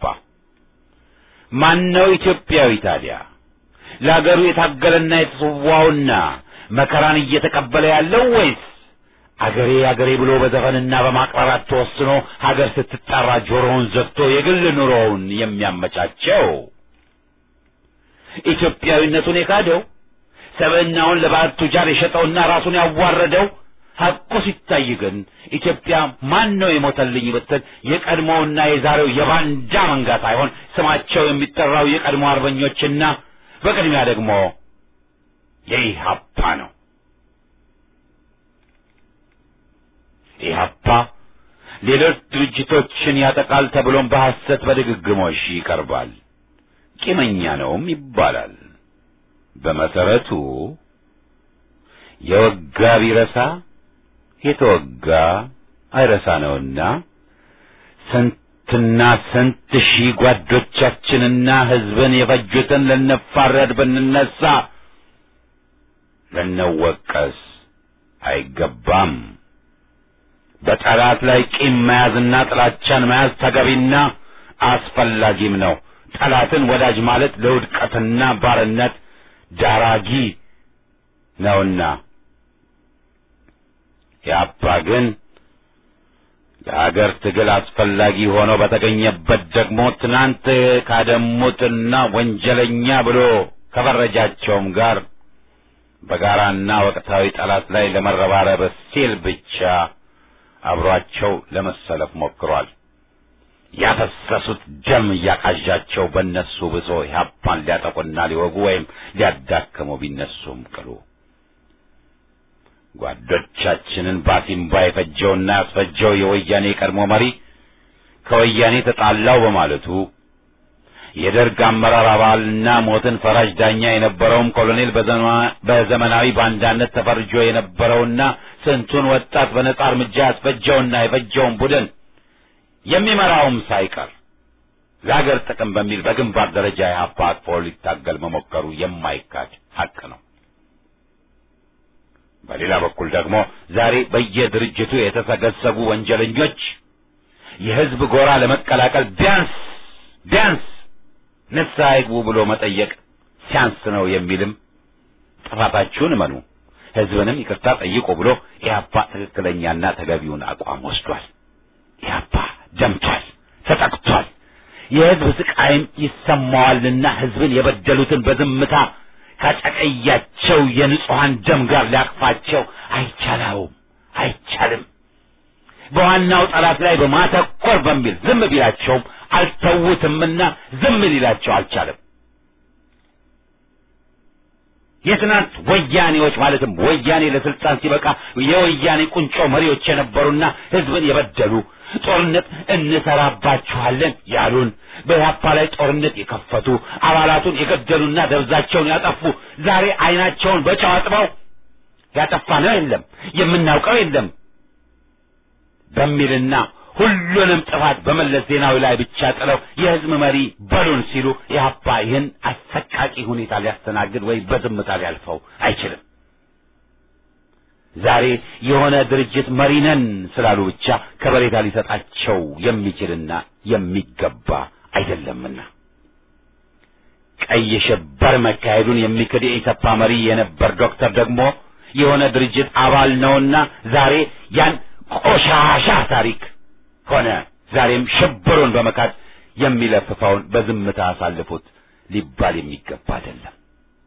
ማነው ኢትዮጵያዊ ታዲያ? ለአገሩ የታገለና የተሰዋውና መከራን እየተቀበለ ያለው ወይስ አገሬ አገሬ ብሎ በዘፈንና በማቅራራት ተወስኖ ሀገር ስትጠራ ጆሮውን ዘግቶ የግል ኑሮውን የሚያመቻቸው? ኢትዮጵያዊነቱን የካደው ሰብዕናውን ለባዕድ ቱጃር የሸጠውና ራሱን ያዋረደው ሐቁ ሲታይ ግን ኢትዮጵያ ማን ነው የሞተልኝ ብትል የቀድሞውና የዛሬው የባንዳ መንጋ ሳይሆን ስማቸው የሚጠራው የቀድሞ አርበኞችና በቅድሚያ ደግሞ የኢህአፓ ነው። ኢህአፓ ሌሎች ድርጅቶችን ያጠቃል ተብሎም በሐሰት በድግግሞሽ ይቀርባል። ቂመኛ ነውም ይባላል። በመሰረቱ የወጋ ቢረሳ የተወጋ አይረሳ ነውና ስንትና ስንት ሺህ ጓዶቻችንና ሕዝብን የፈጁትን ልንፋረድ ብንነሳ ልንወቀስ አይገባም። በጠላት ላይ ቂም መያዝና ጥላቻን መያዝ ተገቢና አስፈላጊም ነው። ጠላትን ወዳጅ ማለት ለውድቀትና ባርነት ዳራጊ ነውና ያባ ግን ለሀገር ትግል አስፈላጊ ሆኖ በተገኘበት ደግሞ ትናንት ካደሙትና ወንጀለኛ ብሎ ከፈረጃቸውም ጋር በጋራና ወቅታዊ ጠላት ላይ ለመረባረብ ሲል ብቻ አብሯቸው ለመሰለፍ ሞክሯል። ያፈሰሱት ደም እያቃዣቸው በእነሱ ብሶ ኢህአፓን ሊያጠቁና ሊወጉ ወይም ሊያዳክሙ ቢነሱም ቅሉ ጓዶቻችንን ባሲምባ የፈጀውና ያስፈጀው የወያኔ የቀድሞ መሪ ከወያኔ ተጣላው በማለቱ የደርግ አመራር አባልና ሞትን ፈራጅ ዳኛ የነበረውም ኮሎኔል በዘመናዊ ባንዳነት ተፈርጆ የነበረውና ስንቱን ወጣት በነጻ እርምጃ ያስፈጀውና የፈጀውን ቡድን የሚመራውም ሳይቀር ለአገር ጥቅም በሚል በግንባር ደረጃ ኢህአፓ አቅፎ ሊታገል መሞከሩ የማይካድ ሀቅ ነው። በሌላ በኩል ደግሞ ዛሬ በየድርጅቱ የተሰገሰጉ ወንጀለኞች የህዝብ ጎራ ለመቀላቀል ቢያንስ ቢያንስ ንስሐ ይግቡ ብሎ መጠየቅ ሲያንስ ነው የሚልም ጥፋታችሁን እመኑ፣ ህዝብንም ይቅርታ ጠይቁ ብሎ ኢህአፓ ትክክለኛና ተገቢውን አቋም ወስዷል። ኢህአፓ ደምቷል፣ ተጠቅቷል። የህዝብ ስቃይም ይሰማዋልና ህዝብን የበደሉትን በዝምታ ካጨቀያቸው የንጹሐን ደም ጋር ሊያቅፋቸው አይቻለውም፣ አይቻልም። በዋናው ጠላት ላይ በማተኮር በሚል ዝም ቢላቸውም አልተውትምና ዝም ሊላቸው አልቻለም። የትናንት ወያኔዎች ማለትም ወያኔ ለስልጣን ሲበቃ የወያኔ ቁንጮ መሪዎች የነበሩና ህዝብን የበደሉ ጦርነት እንሰራባችኋለን ያሉን በኢህአፓ ላይ ጦርነት የከፈቱ አባላቱን የገደሉና ደብዛቸውን ያጠፉ ዛሬ አይናቸውን በጨው አጥበው ያጠፋነው የለም የምናውቀው የለም በሚልና ሁሉንም ጥፋት በመለስ ዜናዊ ላይ ብቻ ጥለው የህዝብ መሪ በሉን ሲሉ ኢህአፓ ይህን አሰቃቂ ሁኔታ ሊያስተናግድ ወይም በዝምታ ሊያልፈው አይችልም። ዛሬ የሆነ ድርጅት መሪ ነን ስላሉ ብቻ ከበሬታ ሊሰጣቸው የሚችልና የሚገባ አይደለምና ቀይ ሽብር መካሄዱን የሚክድ የኢሰፓ መሪ የነበር ዶክተር ደግሞ የሆነ ድርጅት አባል ነውና ዛሬ ያን ቆሻሻ ታሪክ ሆነ ዛሬም ሽብሩን በመካድ የሚለፍፈውን በዝምታ አሳልፉት ሊባል የሚገባ አይደለም።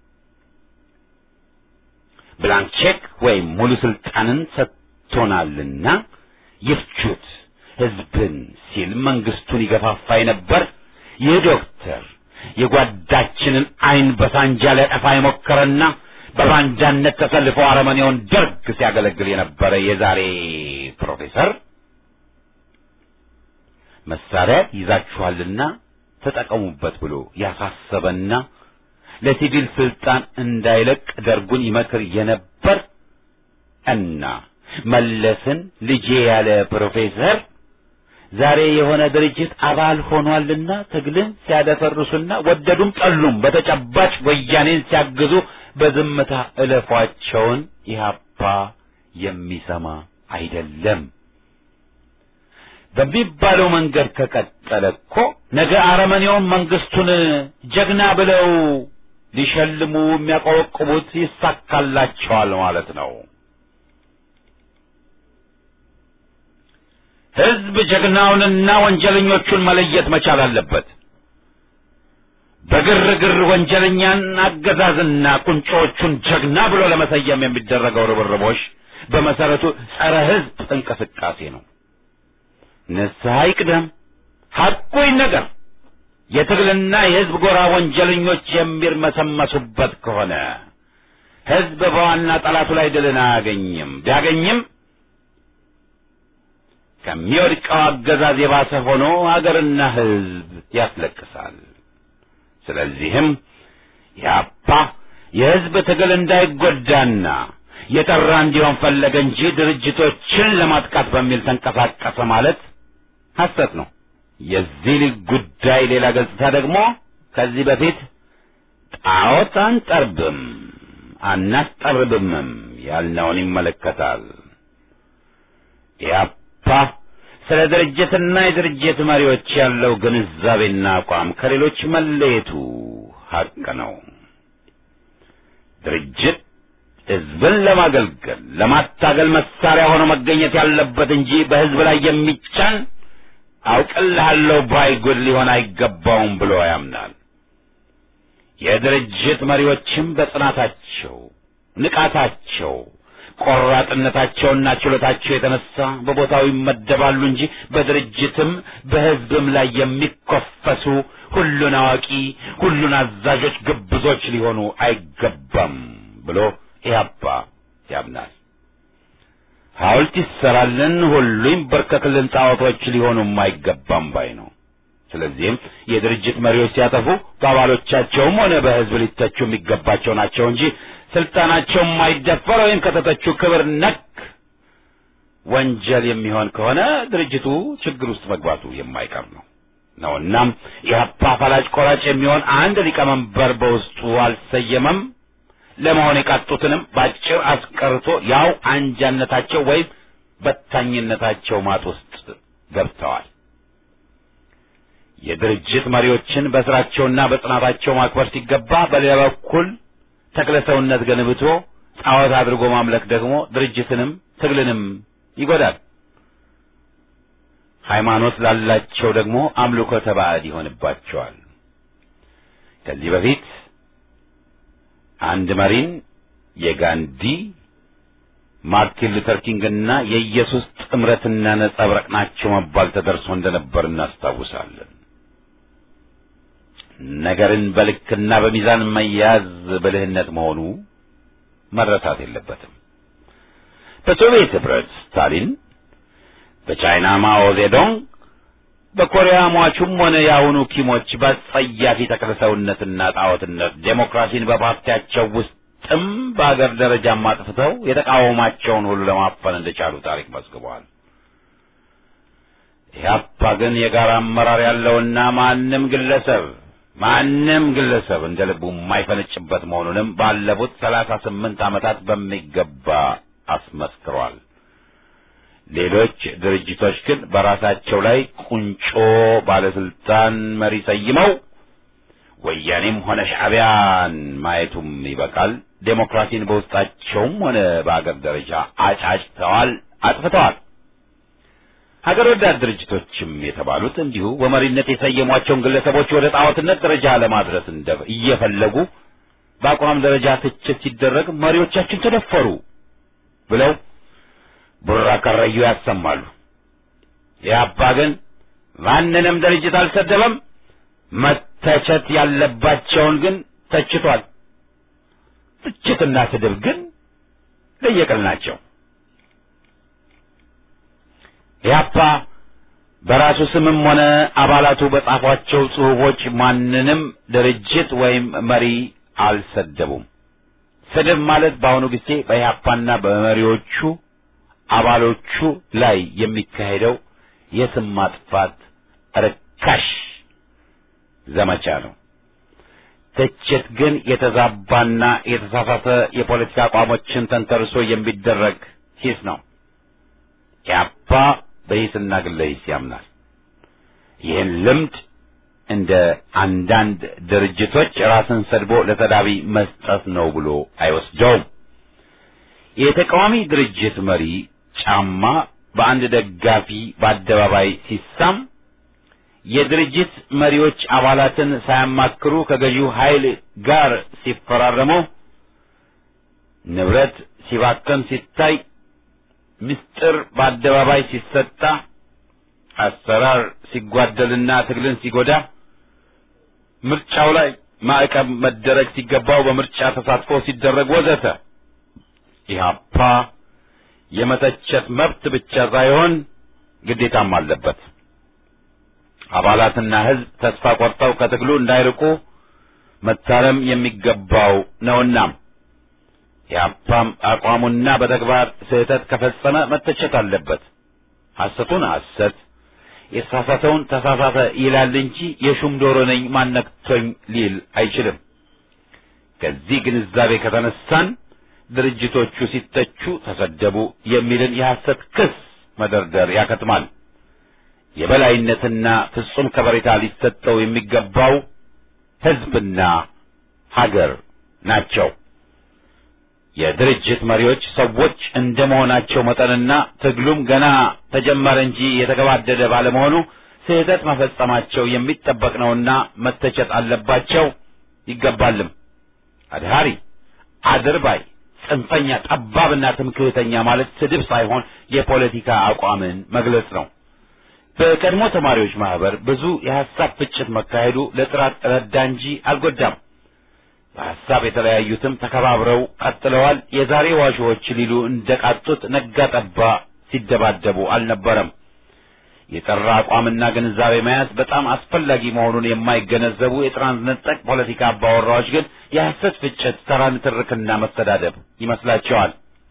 ብላንክ ቼክ ወይም ሙሉ ስልጣንን ሰጥቶናልና ይፍቹት ህዝብን ሲል መንግስቱን ይገፋፋ ነበር። ይህ ዶክተር የጓዳችንን አይን በሳንጃ ሊያጠፋ የሞከረና በባንዳነት ተሰልፎ አረመኔውን ደርግ ሲያገለግል የነበረ የዛሬ ፕሮፌሰር መሳሪያ ይዛችኋልና ተጠቀሙበት ብሎ ያሳሰበና ለሲቪል ስልጣን እንዳይለቅ ደርጉን ይመክር የነበር እና መለስን ልጄ ያለ ፕሮፌሰር ዛሬ የሆነ ድርጅት አባል ሆኗልና ትግልን ሲያደፈርሱና ወደዱም ጠሉም በተጨባጭ ወያኔን ሲያግዙ በዝምታ እለፏቸውን ኢህአፓ የሚሰማ አይደለም። በሚባለው መንገድ ከቀጠለ እኮ ነገ አረመኔውን መንግስቱን ጀግና ብለው ሊሸልሙ የሚያቆረቁቡት ይሳካላቸዋል ማለት ነው። ህዝብ ጀግናውንና ወንጀለኞቹን መለየት መቻል አለበት። በግርግር ወንጀለኛን አገዛዝና ቁንጮዎቹን ጀግና ብሎ ለመሰየም የሚደረገው ርብርቦች በመሰረቱ ጸረ ህዝብ እንቅስቃሴ ነው። ንስሐ ይቅደም፣ ሐቁ ይነገር። የትግልና የህዝብ ጎራ ወንጀለኞች የሚርመሰመሱበት ከሆነ ህዝብ በዋና ጠላቱ ላይ ድልን አያገኝም። ቢያገኝም ከሚወድቀው አገዛዝ የባሰ ሆኖ አገርና ህዝብ ያስለቅሳል። ስለዚህም ያፓ የህዝብ ትግል እንዳይጎዳና የጠራ እንዲሆን ፈለገ እንጂ ድርጅቶችን ለማጥቃት በሚል ተንቀሳቀሰ ማለት ሐሰት ነው። የዚህ ጉዳይ ሌላ ገጽታ ደግሞ ከዚህ በፊት ጣዖት አንጠርብም አናስጠርብምም ያልነውን ይመለከታል። ኢያፓ ስለ ድርጅትና የድርጅት መሪዎች ያለው ግንዛቤና አቋም ከሌሎች መለየቱ ሐቅ ነው። ድርጅት ህዝብን ለማገልገል ለማታገል መሳሪያ ሆኖ መገኘት ያለበት እንጂ በህዝብ ላይ የሚጫን አውቅልሃለሁ ባይ ጉድ ሊሆን አይገባውም ብሎ ያምናል። የድርጅት መሪዎችም በጽናታቸው፣ ንቃታቸው፣ ቆራጥነታቸውና ችሎታቸው የተነሳ በቦታው ይመደባሉ እንጂ በድርጅትም በህዝብም ላይ የሚኮፈሱ ሁሉን አዋቂ፣ ሁሉን አዛዦች ግብዞች ሊሆኑ አይገባም ብሎ ኢህአፓ ያምናል። ሐውልት ይሰራልን፣ ሁሉ ይንበርከክልን፣ ጣዖቶች ሊሆኑም አይገባም ባይ ነው። ስለዚህም የድርጅት መሪዎች ሲያጠፉ በአባሎቻቸውም ሆነ በህዝብ ሊተቹ የሚገባቸው ናቸው እንጂ ስልጣናቸው የማይደፈር ወይም ከተተቹ ክብር ነክ ወንጀል የሚሆን ከሆነ ድርጅቱ ችግር ውስጥ መግባቱ የማይቀር ነው ነው እናም ኢህአፓ ፈላጭ ቆራጭ የሚሆን አንድ ሊቀመንበር በውስጡ አልሰየመም። ለመሆን የቃጡትንም ባጭር አስቀርቶ ያው አንጃነታቸው ወይም በታኝነታቸው ማጥ ውስጥ ገብተዋል። የድርጅት መሪዎችን በስራቸውና በጽናታቸው ማክበር ሲገባ፣ በሌላ በኩል ተክለ ሰውነት ገንብቶ ጣዖት አድርጎ ማምለክ ደግሞ ድርጅትንም ትግልንም ይጎዳል። ሃይማኖት ላላቸው ደግሞ አምልኮተ ባዕድ ይሆንባቸዋል። ከዚህ በፊት አንድ መሪን የጋንዲ ማርቲን ሉተር ኪንግና የኢየሱስ ጥምረትና ነጸብራቅ ናቸው መባል ተደርሶ እንደነበር እናስታውሳለን። ነገርን በልክና በሚዛን መያዝ ብልህነት መሆኑ መረሳት የለበትም። በሶቪየት ህብረት ስታሊን፣ በቻይና ማኦ ዜዶንግ፣ በኮሪያ ሟቹም ሆነ የአሁኑ ኪሞች በጸያፊ ተክለሰውነትና ጣዖትነት ዴሞክራሲን በፓርቲያቸው ውስጥም በአገር ደረጃም አጥፍተው የተቃወማቸውን ሁሉ ለማፈን እንደቻሉ ታሪክ መዝግበዋል። ኢህአፓ ግን የጋራ አመራር ያለውና ማንም ግለሰብ ማንም ግለሰብ እንደ ልቡ የማይፈነጭበት መሆኑንም ባለፉት ሰላሳ ስምንት ዓመታት በሚገባ አስመስክሯል። ሌሎች ድርጅቶች ግን በራሳቸው ላይ ቁንጮ ባለስልጣን መሪ ሰይመው ወያኔም ሆነ ሻዕቢያን ማየቱም ይበቃል። ዴሞክራሲን በውስጣቸውም ሆነ በአገር ደረጃ አጫጭተዋል፣ አጥፍተዋል። ሀገር ወዳድ ድርጅቶችም የተባሉት እንዲሁ በመሪነት የሰየሟቸውን ግለሰቦች ወደ ጣዖትነት ደረጃ ለማድረስ እንደ እየፈለጉ በአቋም ደረጃ ትችት ሲደረግ መሪዎቻችን ተደፈሩ ብለው ቡራ ከረዩ ያሰማሉ። የአባ ግን ማንንም ድርጅት አልሰደበም። መተቸት ያለባቸውን ግን ተችቷል። ትችትና ስድብ ግን ለየቅል ናቸው። ኢህአፓ በራሱ ስምም ሆነ አባላቱ በጻፏቸው ጽሑፎች ማንንም ድርጅት ወይም መሪ አልሰደቡም። ስድብ ማለት በአሁኑ ጊዜ በኢህአፓና በመሪዎቹ አባሎቹ ላይ የሚካሄደው የስም ማጥፋት ርካሽ ዘመቻ ነው። ትችት ግን የተዛባና የተሳሳተ የፖለቲካ አቋሞችን ተንተርሶ የሚደረግ ሂስ ነው። ኢህአፓ በሂስና ግለ ሂስ ያምናል። ይህን ልምድ እንደ አንዳንድ ድርጅቶች ራስን ሰድቦ ለተዳቢ መስጠት ነው ብሎ አይወስደውም። የተቃዋሚ ድርጅት መሪ ጫማ በአንድ ደጋፊ በአደባባይ ሲሳም የድርጅት መሪዎች አባላትን ሳያማክሩ ከገዢው ኃይል ጋር ሲፈራረሙ፣ ንብረት ሲባከን ሲታይ፣ ምስጢር በአደባባይ ሲሰጣ፣ አሰራር ሲጓደልና ትግልን ሲጎዳ፣ ምርጫው ላይ ማዕቀብ መደረግ ሲገባው በምርጫ ተሳትፎ ሲደረግ ወዘተ ኢህአፓ የመተቸት መብት ብቻ ሳይሆን ግዴታም አለበት። አባላትና ሕዝብ ተስፋ ቆርጠው ከትግሉ እንዳይርቁ መታረም የሚገባው ነውና ኢህአፓም አቋሙና በተግባር ስህተት ከፈጸመ መተቸት አለበት። ሐሰቱን ሐሰት የተሳሳተውን ተሳሳተ ይላል እንጂ የሹም ዶሮ ነኝ ማነክቶኝ ሊል አይችልም። ከዚህ ግንዛቤ ከተነሳን ድርጅቶቹ ሲተቹ ተሰደቡ የሚልን የሐሰት ክስ መደርደር ያከትማል። የበላይነትና ፍጹም ከበሬታ ሊሰጠው የሚገባው ሕዝብና ሀገር ናቸው። የድርጅት መሪዎች ሰዎች እንደ መሆናቸው መጠንና ትግሉም ገና ተጀመረ እንጂ የተገባደደ ባለመሆኑ ስህተት መፈጸማቸው የሚጠበቅ ነውና መተቸት አለባቸው ይገባልም። አድሃሪ፣ አድርባይ፣ ጽንፈኛ፣ ጠባብና ትምክህተኛ ማለት ስድብ ሳይሆን የፖለቲካ አቋምን መግለጽ ነው። በቀድሞ ተማሪዎች ማህበር ብዙ የሐሳብ ፍጭት መካሄዱ ለጥራት ረዳ እንጂ አልጎዳም። በሐሳብ የተለያዩትም ተከባብረው ቀጥለዋል። የዛሬ ዋሾዎች ሊሉ እንደቃጡት ነጋ ጠባ ሲደባደቡ አልነበረም። የጠራ አቋምና ግንዛቤ መያዝ በጣም አስፈላጊ መሆኑን የማይገነዘቡ የትራንስነጠቅ ፖለቲካ አባወራዎች ግን የሐሰት ፍጭት፣ ተራ ንትርክና መሰዳደብ ይመስላቸዋል።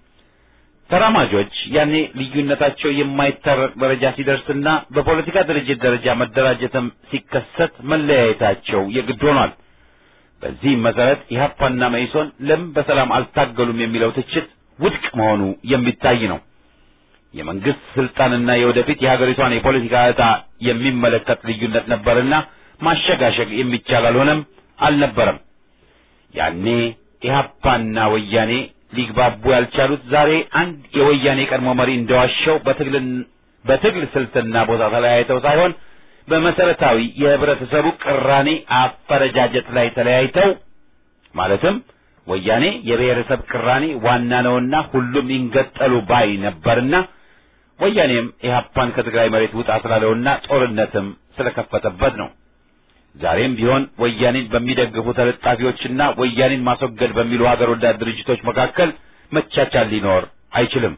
ተራማጆች ያኔ ልዩነታቸው የማይታረቅ ደረጃ ሲደርስና በፖለቲካ ድርጅት ደረጃ መደራጀትም ሲከሰት መለያየታቸው የግድ ሆኗል። በዚህም መሰረት ኢህአፓና መኢሶን ለምን በሰላም አልታገሉም የሚለው ትችት ውድቅ መሆኑ የሚታይ ነው። የመንግስት ስልጣንና የወደፊት የሀገሪቷን የፖለቲካ ዕጣ የሚመለከት ልዩነት ነበርና ማሸጋሸግ የሚቻል አልሆነም አልነበረም። ያኔ ኢህአፓና ወያኔ ሊግባቡ ያልቻሉት ዛሬ አንድ የወያኔ ቀድሞ መሪ እንደዋሸው በትግልን በትግል ስልትና ቦታ ተለያይተው ሳይሆን በመሰረታዊ የህብረተሰቡ ቅራኔ አፈረጃጀት ላይ ተለያይተው ማለትም ወያኔ የብሔረሰብ ቅራኔ ዋና ነውና ሁሉም ይንገጠሉ ባይ ነበርና ወያኔም ኢህአፓን ከትግራይ መሬት ውጣ ስላለውና ጦርነትም ስለከፈተበት ነው። ዛሬም ቢሆን ወያኔን በሚደግፉ ተለጣፊዎችና ወያኔን ማስወገድ በሚሉ ሀገር ወዳድ ድርጅቶች መካከል መቻቻል ሊኖር አይችልም።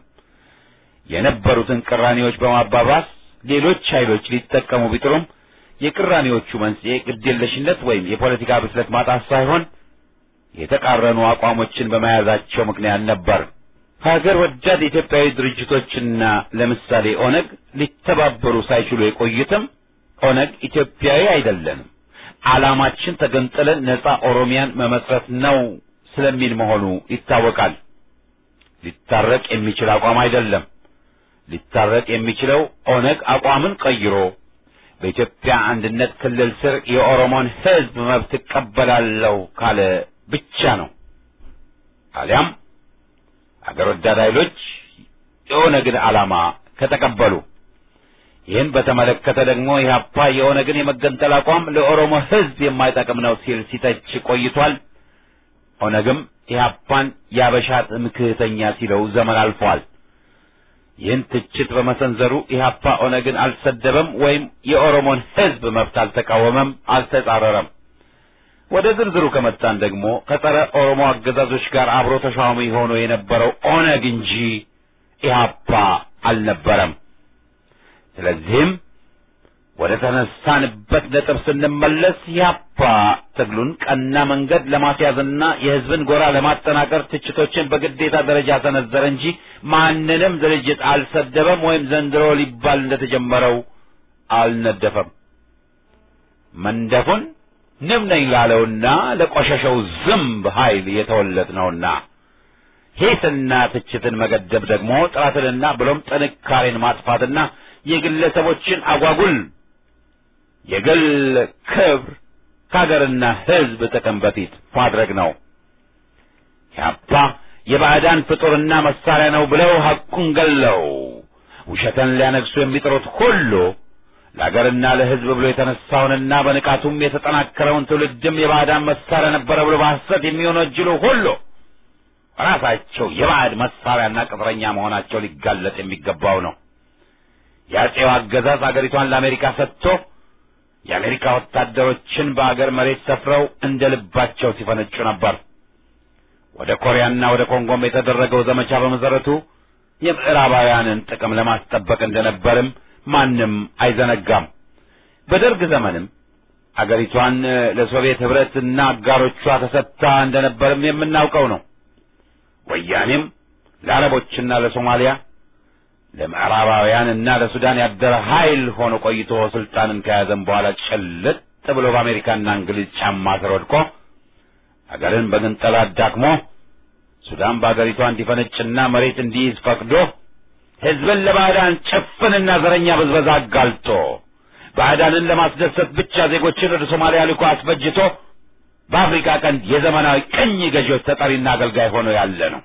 የነበሩትን ቅራኔዎች በማባባስ ሌሎች ኃይሎች ሊጠቀሙ ቢጥሩም የቅራኔዎቹ መንስኤ ግዴለሽነት ወይም የፖለቲካ ብስለት ማጣት ሳይሆን የተቃረኑ አቋሞችን በመያዛቸው ምክንያት ነበር። ሀገር ወዳድ ኢትዮጵያዊ ድርጅቶችና ለምሳሌ ኦነግ ሊተባበሩ ሳይችሉ የቆዩትም ኦነግ ኢትዮጵያዊ አይደለንም፣ ዓላማችን ተገንጥለን ነጻ ኦሮሚያን መመስረት ነው ስለሚል መሆኑ ይታወቃል። ሊታረቅ የሚችል አቋም አይደለም። ሊታረቅ የሚችለው ኦነግ አቋምን ቀይሮ በኢትዮጵያ አንድነት ክልል ስር የኦሮሞን ሕዝብ መብት እቀበላለሁ ካለ ብቻ ነው። አሊያም አገር ወዳድ ኃይሎች የኦነግን ዓላማ ከተቀበሉ። ይህን በተመለከተ ደግሞ ኢህአፓ የኦነግን የመገንጠል አቋም ለኦሮሞ ሕዝብ የማይጠቅም ነው ሲል ሲተች ቆይቷል። ኦነግም ኢህአፓን ያበሻ ትምክህተኛ ሲለው ዘመን አልፏል። ይህን ትችት በመሰንዘሩ ኢህአፓ ኦነግን አልሰደበም ወይም የኦሮሞን ሕዝብ መብት አልተቃወመም፣ አልተጻረረም። ወደ ዝርዝሩ ከመጣን ደግሞ ከጸረ ኦሮሞ አገዛዞች ጋር አብሮ ተሿሚ ሆኖ የነበረው ኦነግ እንጂ ኢህአፓ አልነበረም። ስለዚህም ወደ ተነሳንበት ነጥብ ስንመለስ ያፓ ትግሉን ቀና መንገድ ለማስያዝና የሕዝብን ጎራ ለማጠናከር ትችቶችን በግዴታ ደረጃ ሰነዘረ እንጂ ማንንም ድርጅት አልሰደበም ወይም ዘንድሮ ሊባል እንደተጀመረው አልነደፈም። መንደፉን ንብ ነኝ ላለውና ለቆሸሸው ዝምብ ኃይል የተወለድ ነውና ሂስና ትችትን መገደብ ደግሞ ጥራትንና ብሎም ጥንካሬን ማጥፋትና የግለሰቦችን አጓጉል የግል ክብር ከሀገርና ሕዝብ ጥቅም በፊት ማድረግ ነው። ያፓ የባዕዳን ፍጡርና መሳሪያ ነው ብለው ሐቁን ገለው ውሸትን ሊያነግሱ የሚጥሩት ሁሉ ለአገርና ለሕዝብ ብሎ የተነሳውንና በንቃቱም የተጠናከረውን ትውልድም የባዕዳን መሳሪያ ነበረ ብሎ በሐሰት የሚወነጅሉ ሁሉ ራሳቸው የባዕድ መሳሪያና ቅጥረኛ መሆናቸው ሊጋለጥ የሚገባው ነው። የአጼው አገዛዝ አገሪቷን ለአሜሪካ ሰጥቶ የአሜሪካ ወታደሮችን በአገር መሬት ሰፍረው እንደ ልባቸው ሲፈነጩ ነበር። ወደ ኮሪያና ወደ ኮንጎም የተደረገው ዘመቻ በመሰረቱ የምዕራባውያንን ጥቅም ለማስጠበቅ እንደነበርም ማንም አይዘነጋም። በደርግ ዘመንም አገሪቷን ለሶቪየት ኅብረትና አጋሮቿ ተሰጥታ እንደነበርም የምናውቀው ነው። ወያኔም ለአረቦችና ለሶማሊያ ለምዕራባውያንና ለሱዳን ያደረ ኃይል ሆኖ ቆይቶ ስልጣንን ከያዘም በኋላ ጭልጥ ብሎ በአሜሪካና እንግሊዝ ጫማ ስር ወድቆ አገርን በግንጠላ አዳክሞ ሱዳን በአገሪቷ እንዲፈነጭና መሬት እንዲይዝ ፈቅዶ ሕዝብን ለባዕዳን ጭፍንና ዘረኛ ብዝበዛ አጋልጦ ባዕዳንን ለማስደሰት ብቻ ዜጎችን ወደ ሶማሊያ ልኮ አስፈጅቶ በአፍሪካ ቀንድ የዘመናዊ ቅኝ ገዢዎች ተጠሪና አገልጋይ ሆኖ ያለ ነው።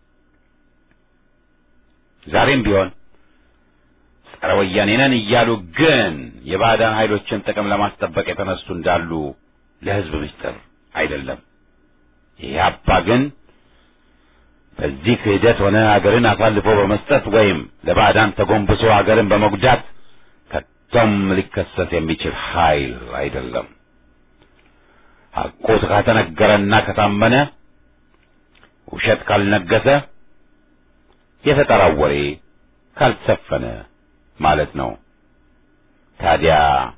ዛሬም ቢሆን ጸረ ወያኔ ነን እያሉ ግን የባዕዳን ኃይሎችን ጥቅም ለማስጠበቅ የተነሱ እንዳሉ ለሕዝብ ምስጢር አይደለም። ኢህአፓ ግን በዚህ ክህደት ሆነ አገርን አሳልፎ በመስጠት ወይም ለባዕዳን ተጎንብሶ አገርን በመጉዳት ከቶም ሊከሰስ የሚችል ኃይል አይደለም። ሐቁ ከተነገረና ከታመነ ውሸት ካልነገሰ የፈጠራው ወሬ ካልሰፈነ ማለት ነው። ታዲያ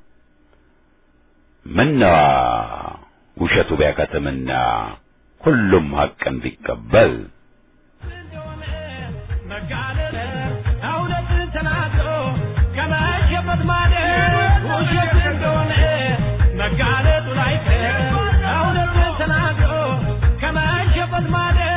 ምነዋ ውሸቱ ቢያከትምና ሁሉም ሐቅን ቢቀበል እውነትን ተናግሮ ከመሸበት ማደር ውሸት እንደሆነ መጋለጡ ላይቀር እውነትን ተናግሮ ከመሸበት ማደር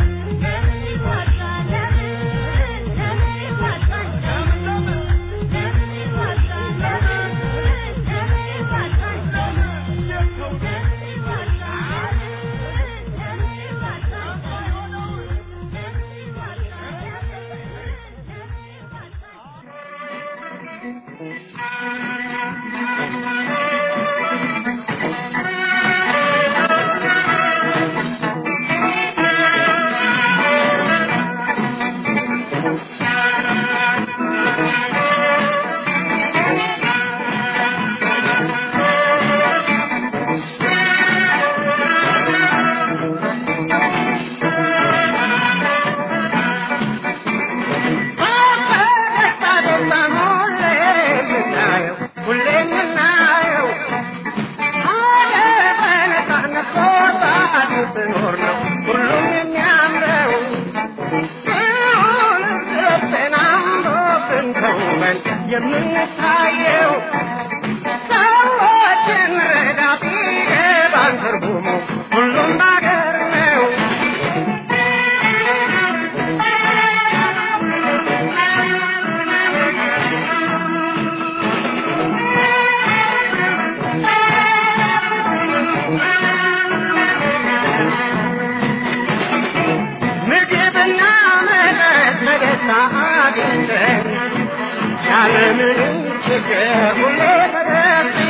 የምንታየው ሰዎችን ረዳት ይገባን ትርጉሙ ሁሉም ባገር ነው። ምግብና መጠጥ በደስታ አግኝተን ያለምንም ችግር ሁሌ ተደርሰን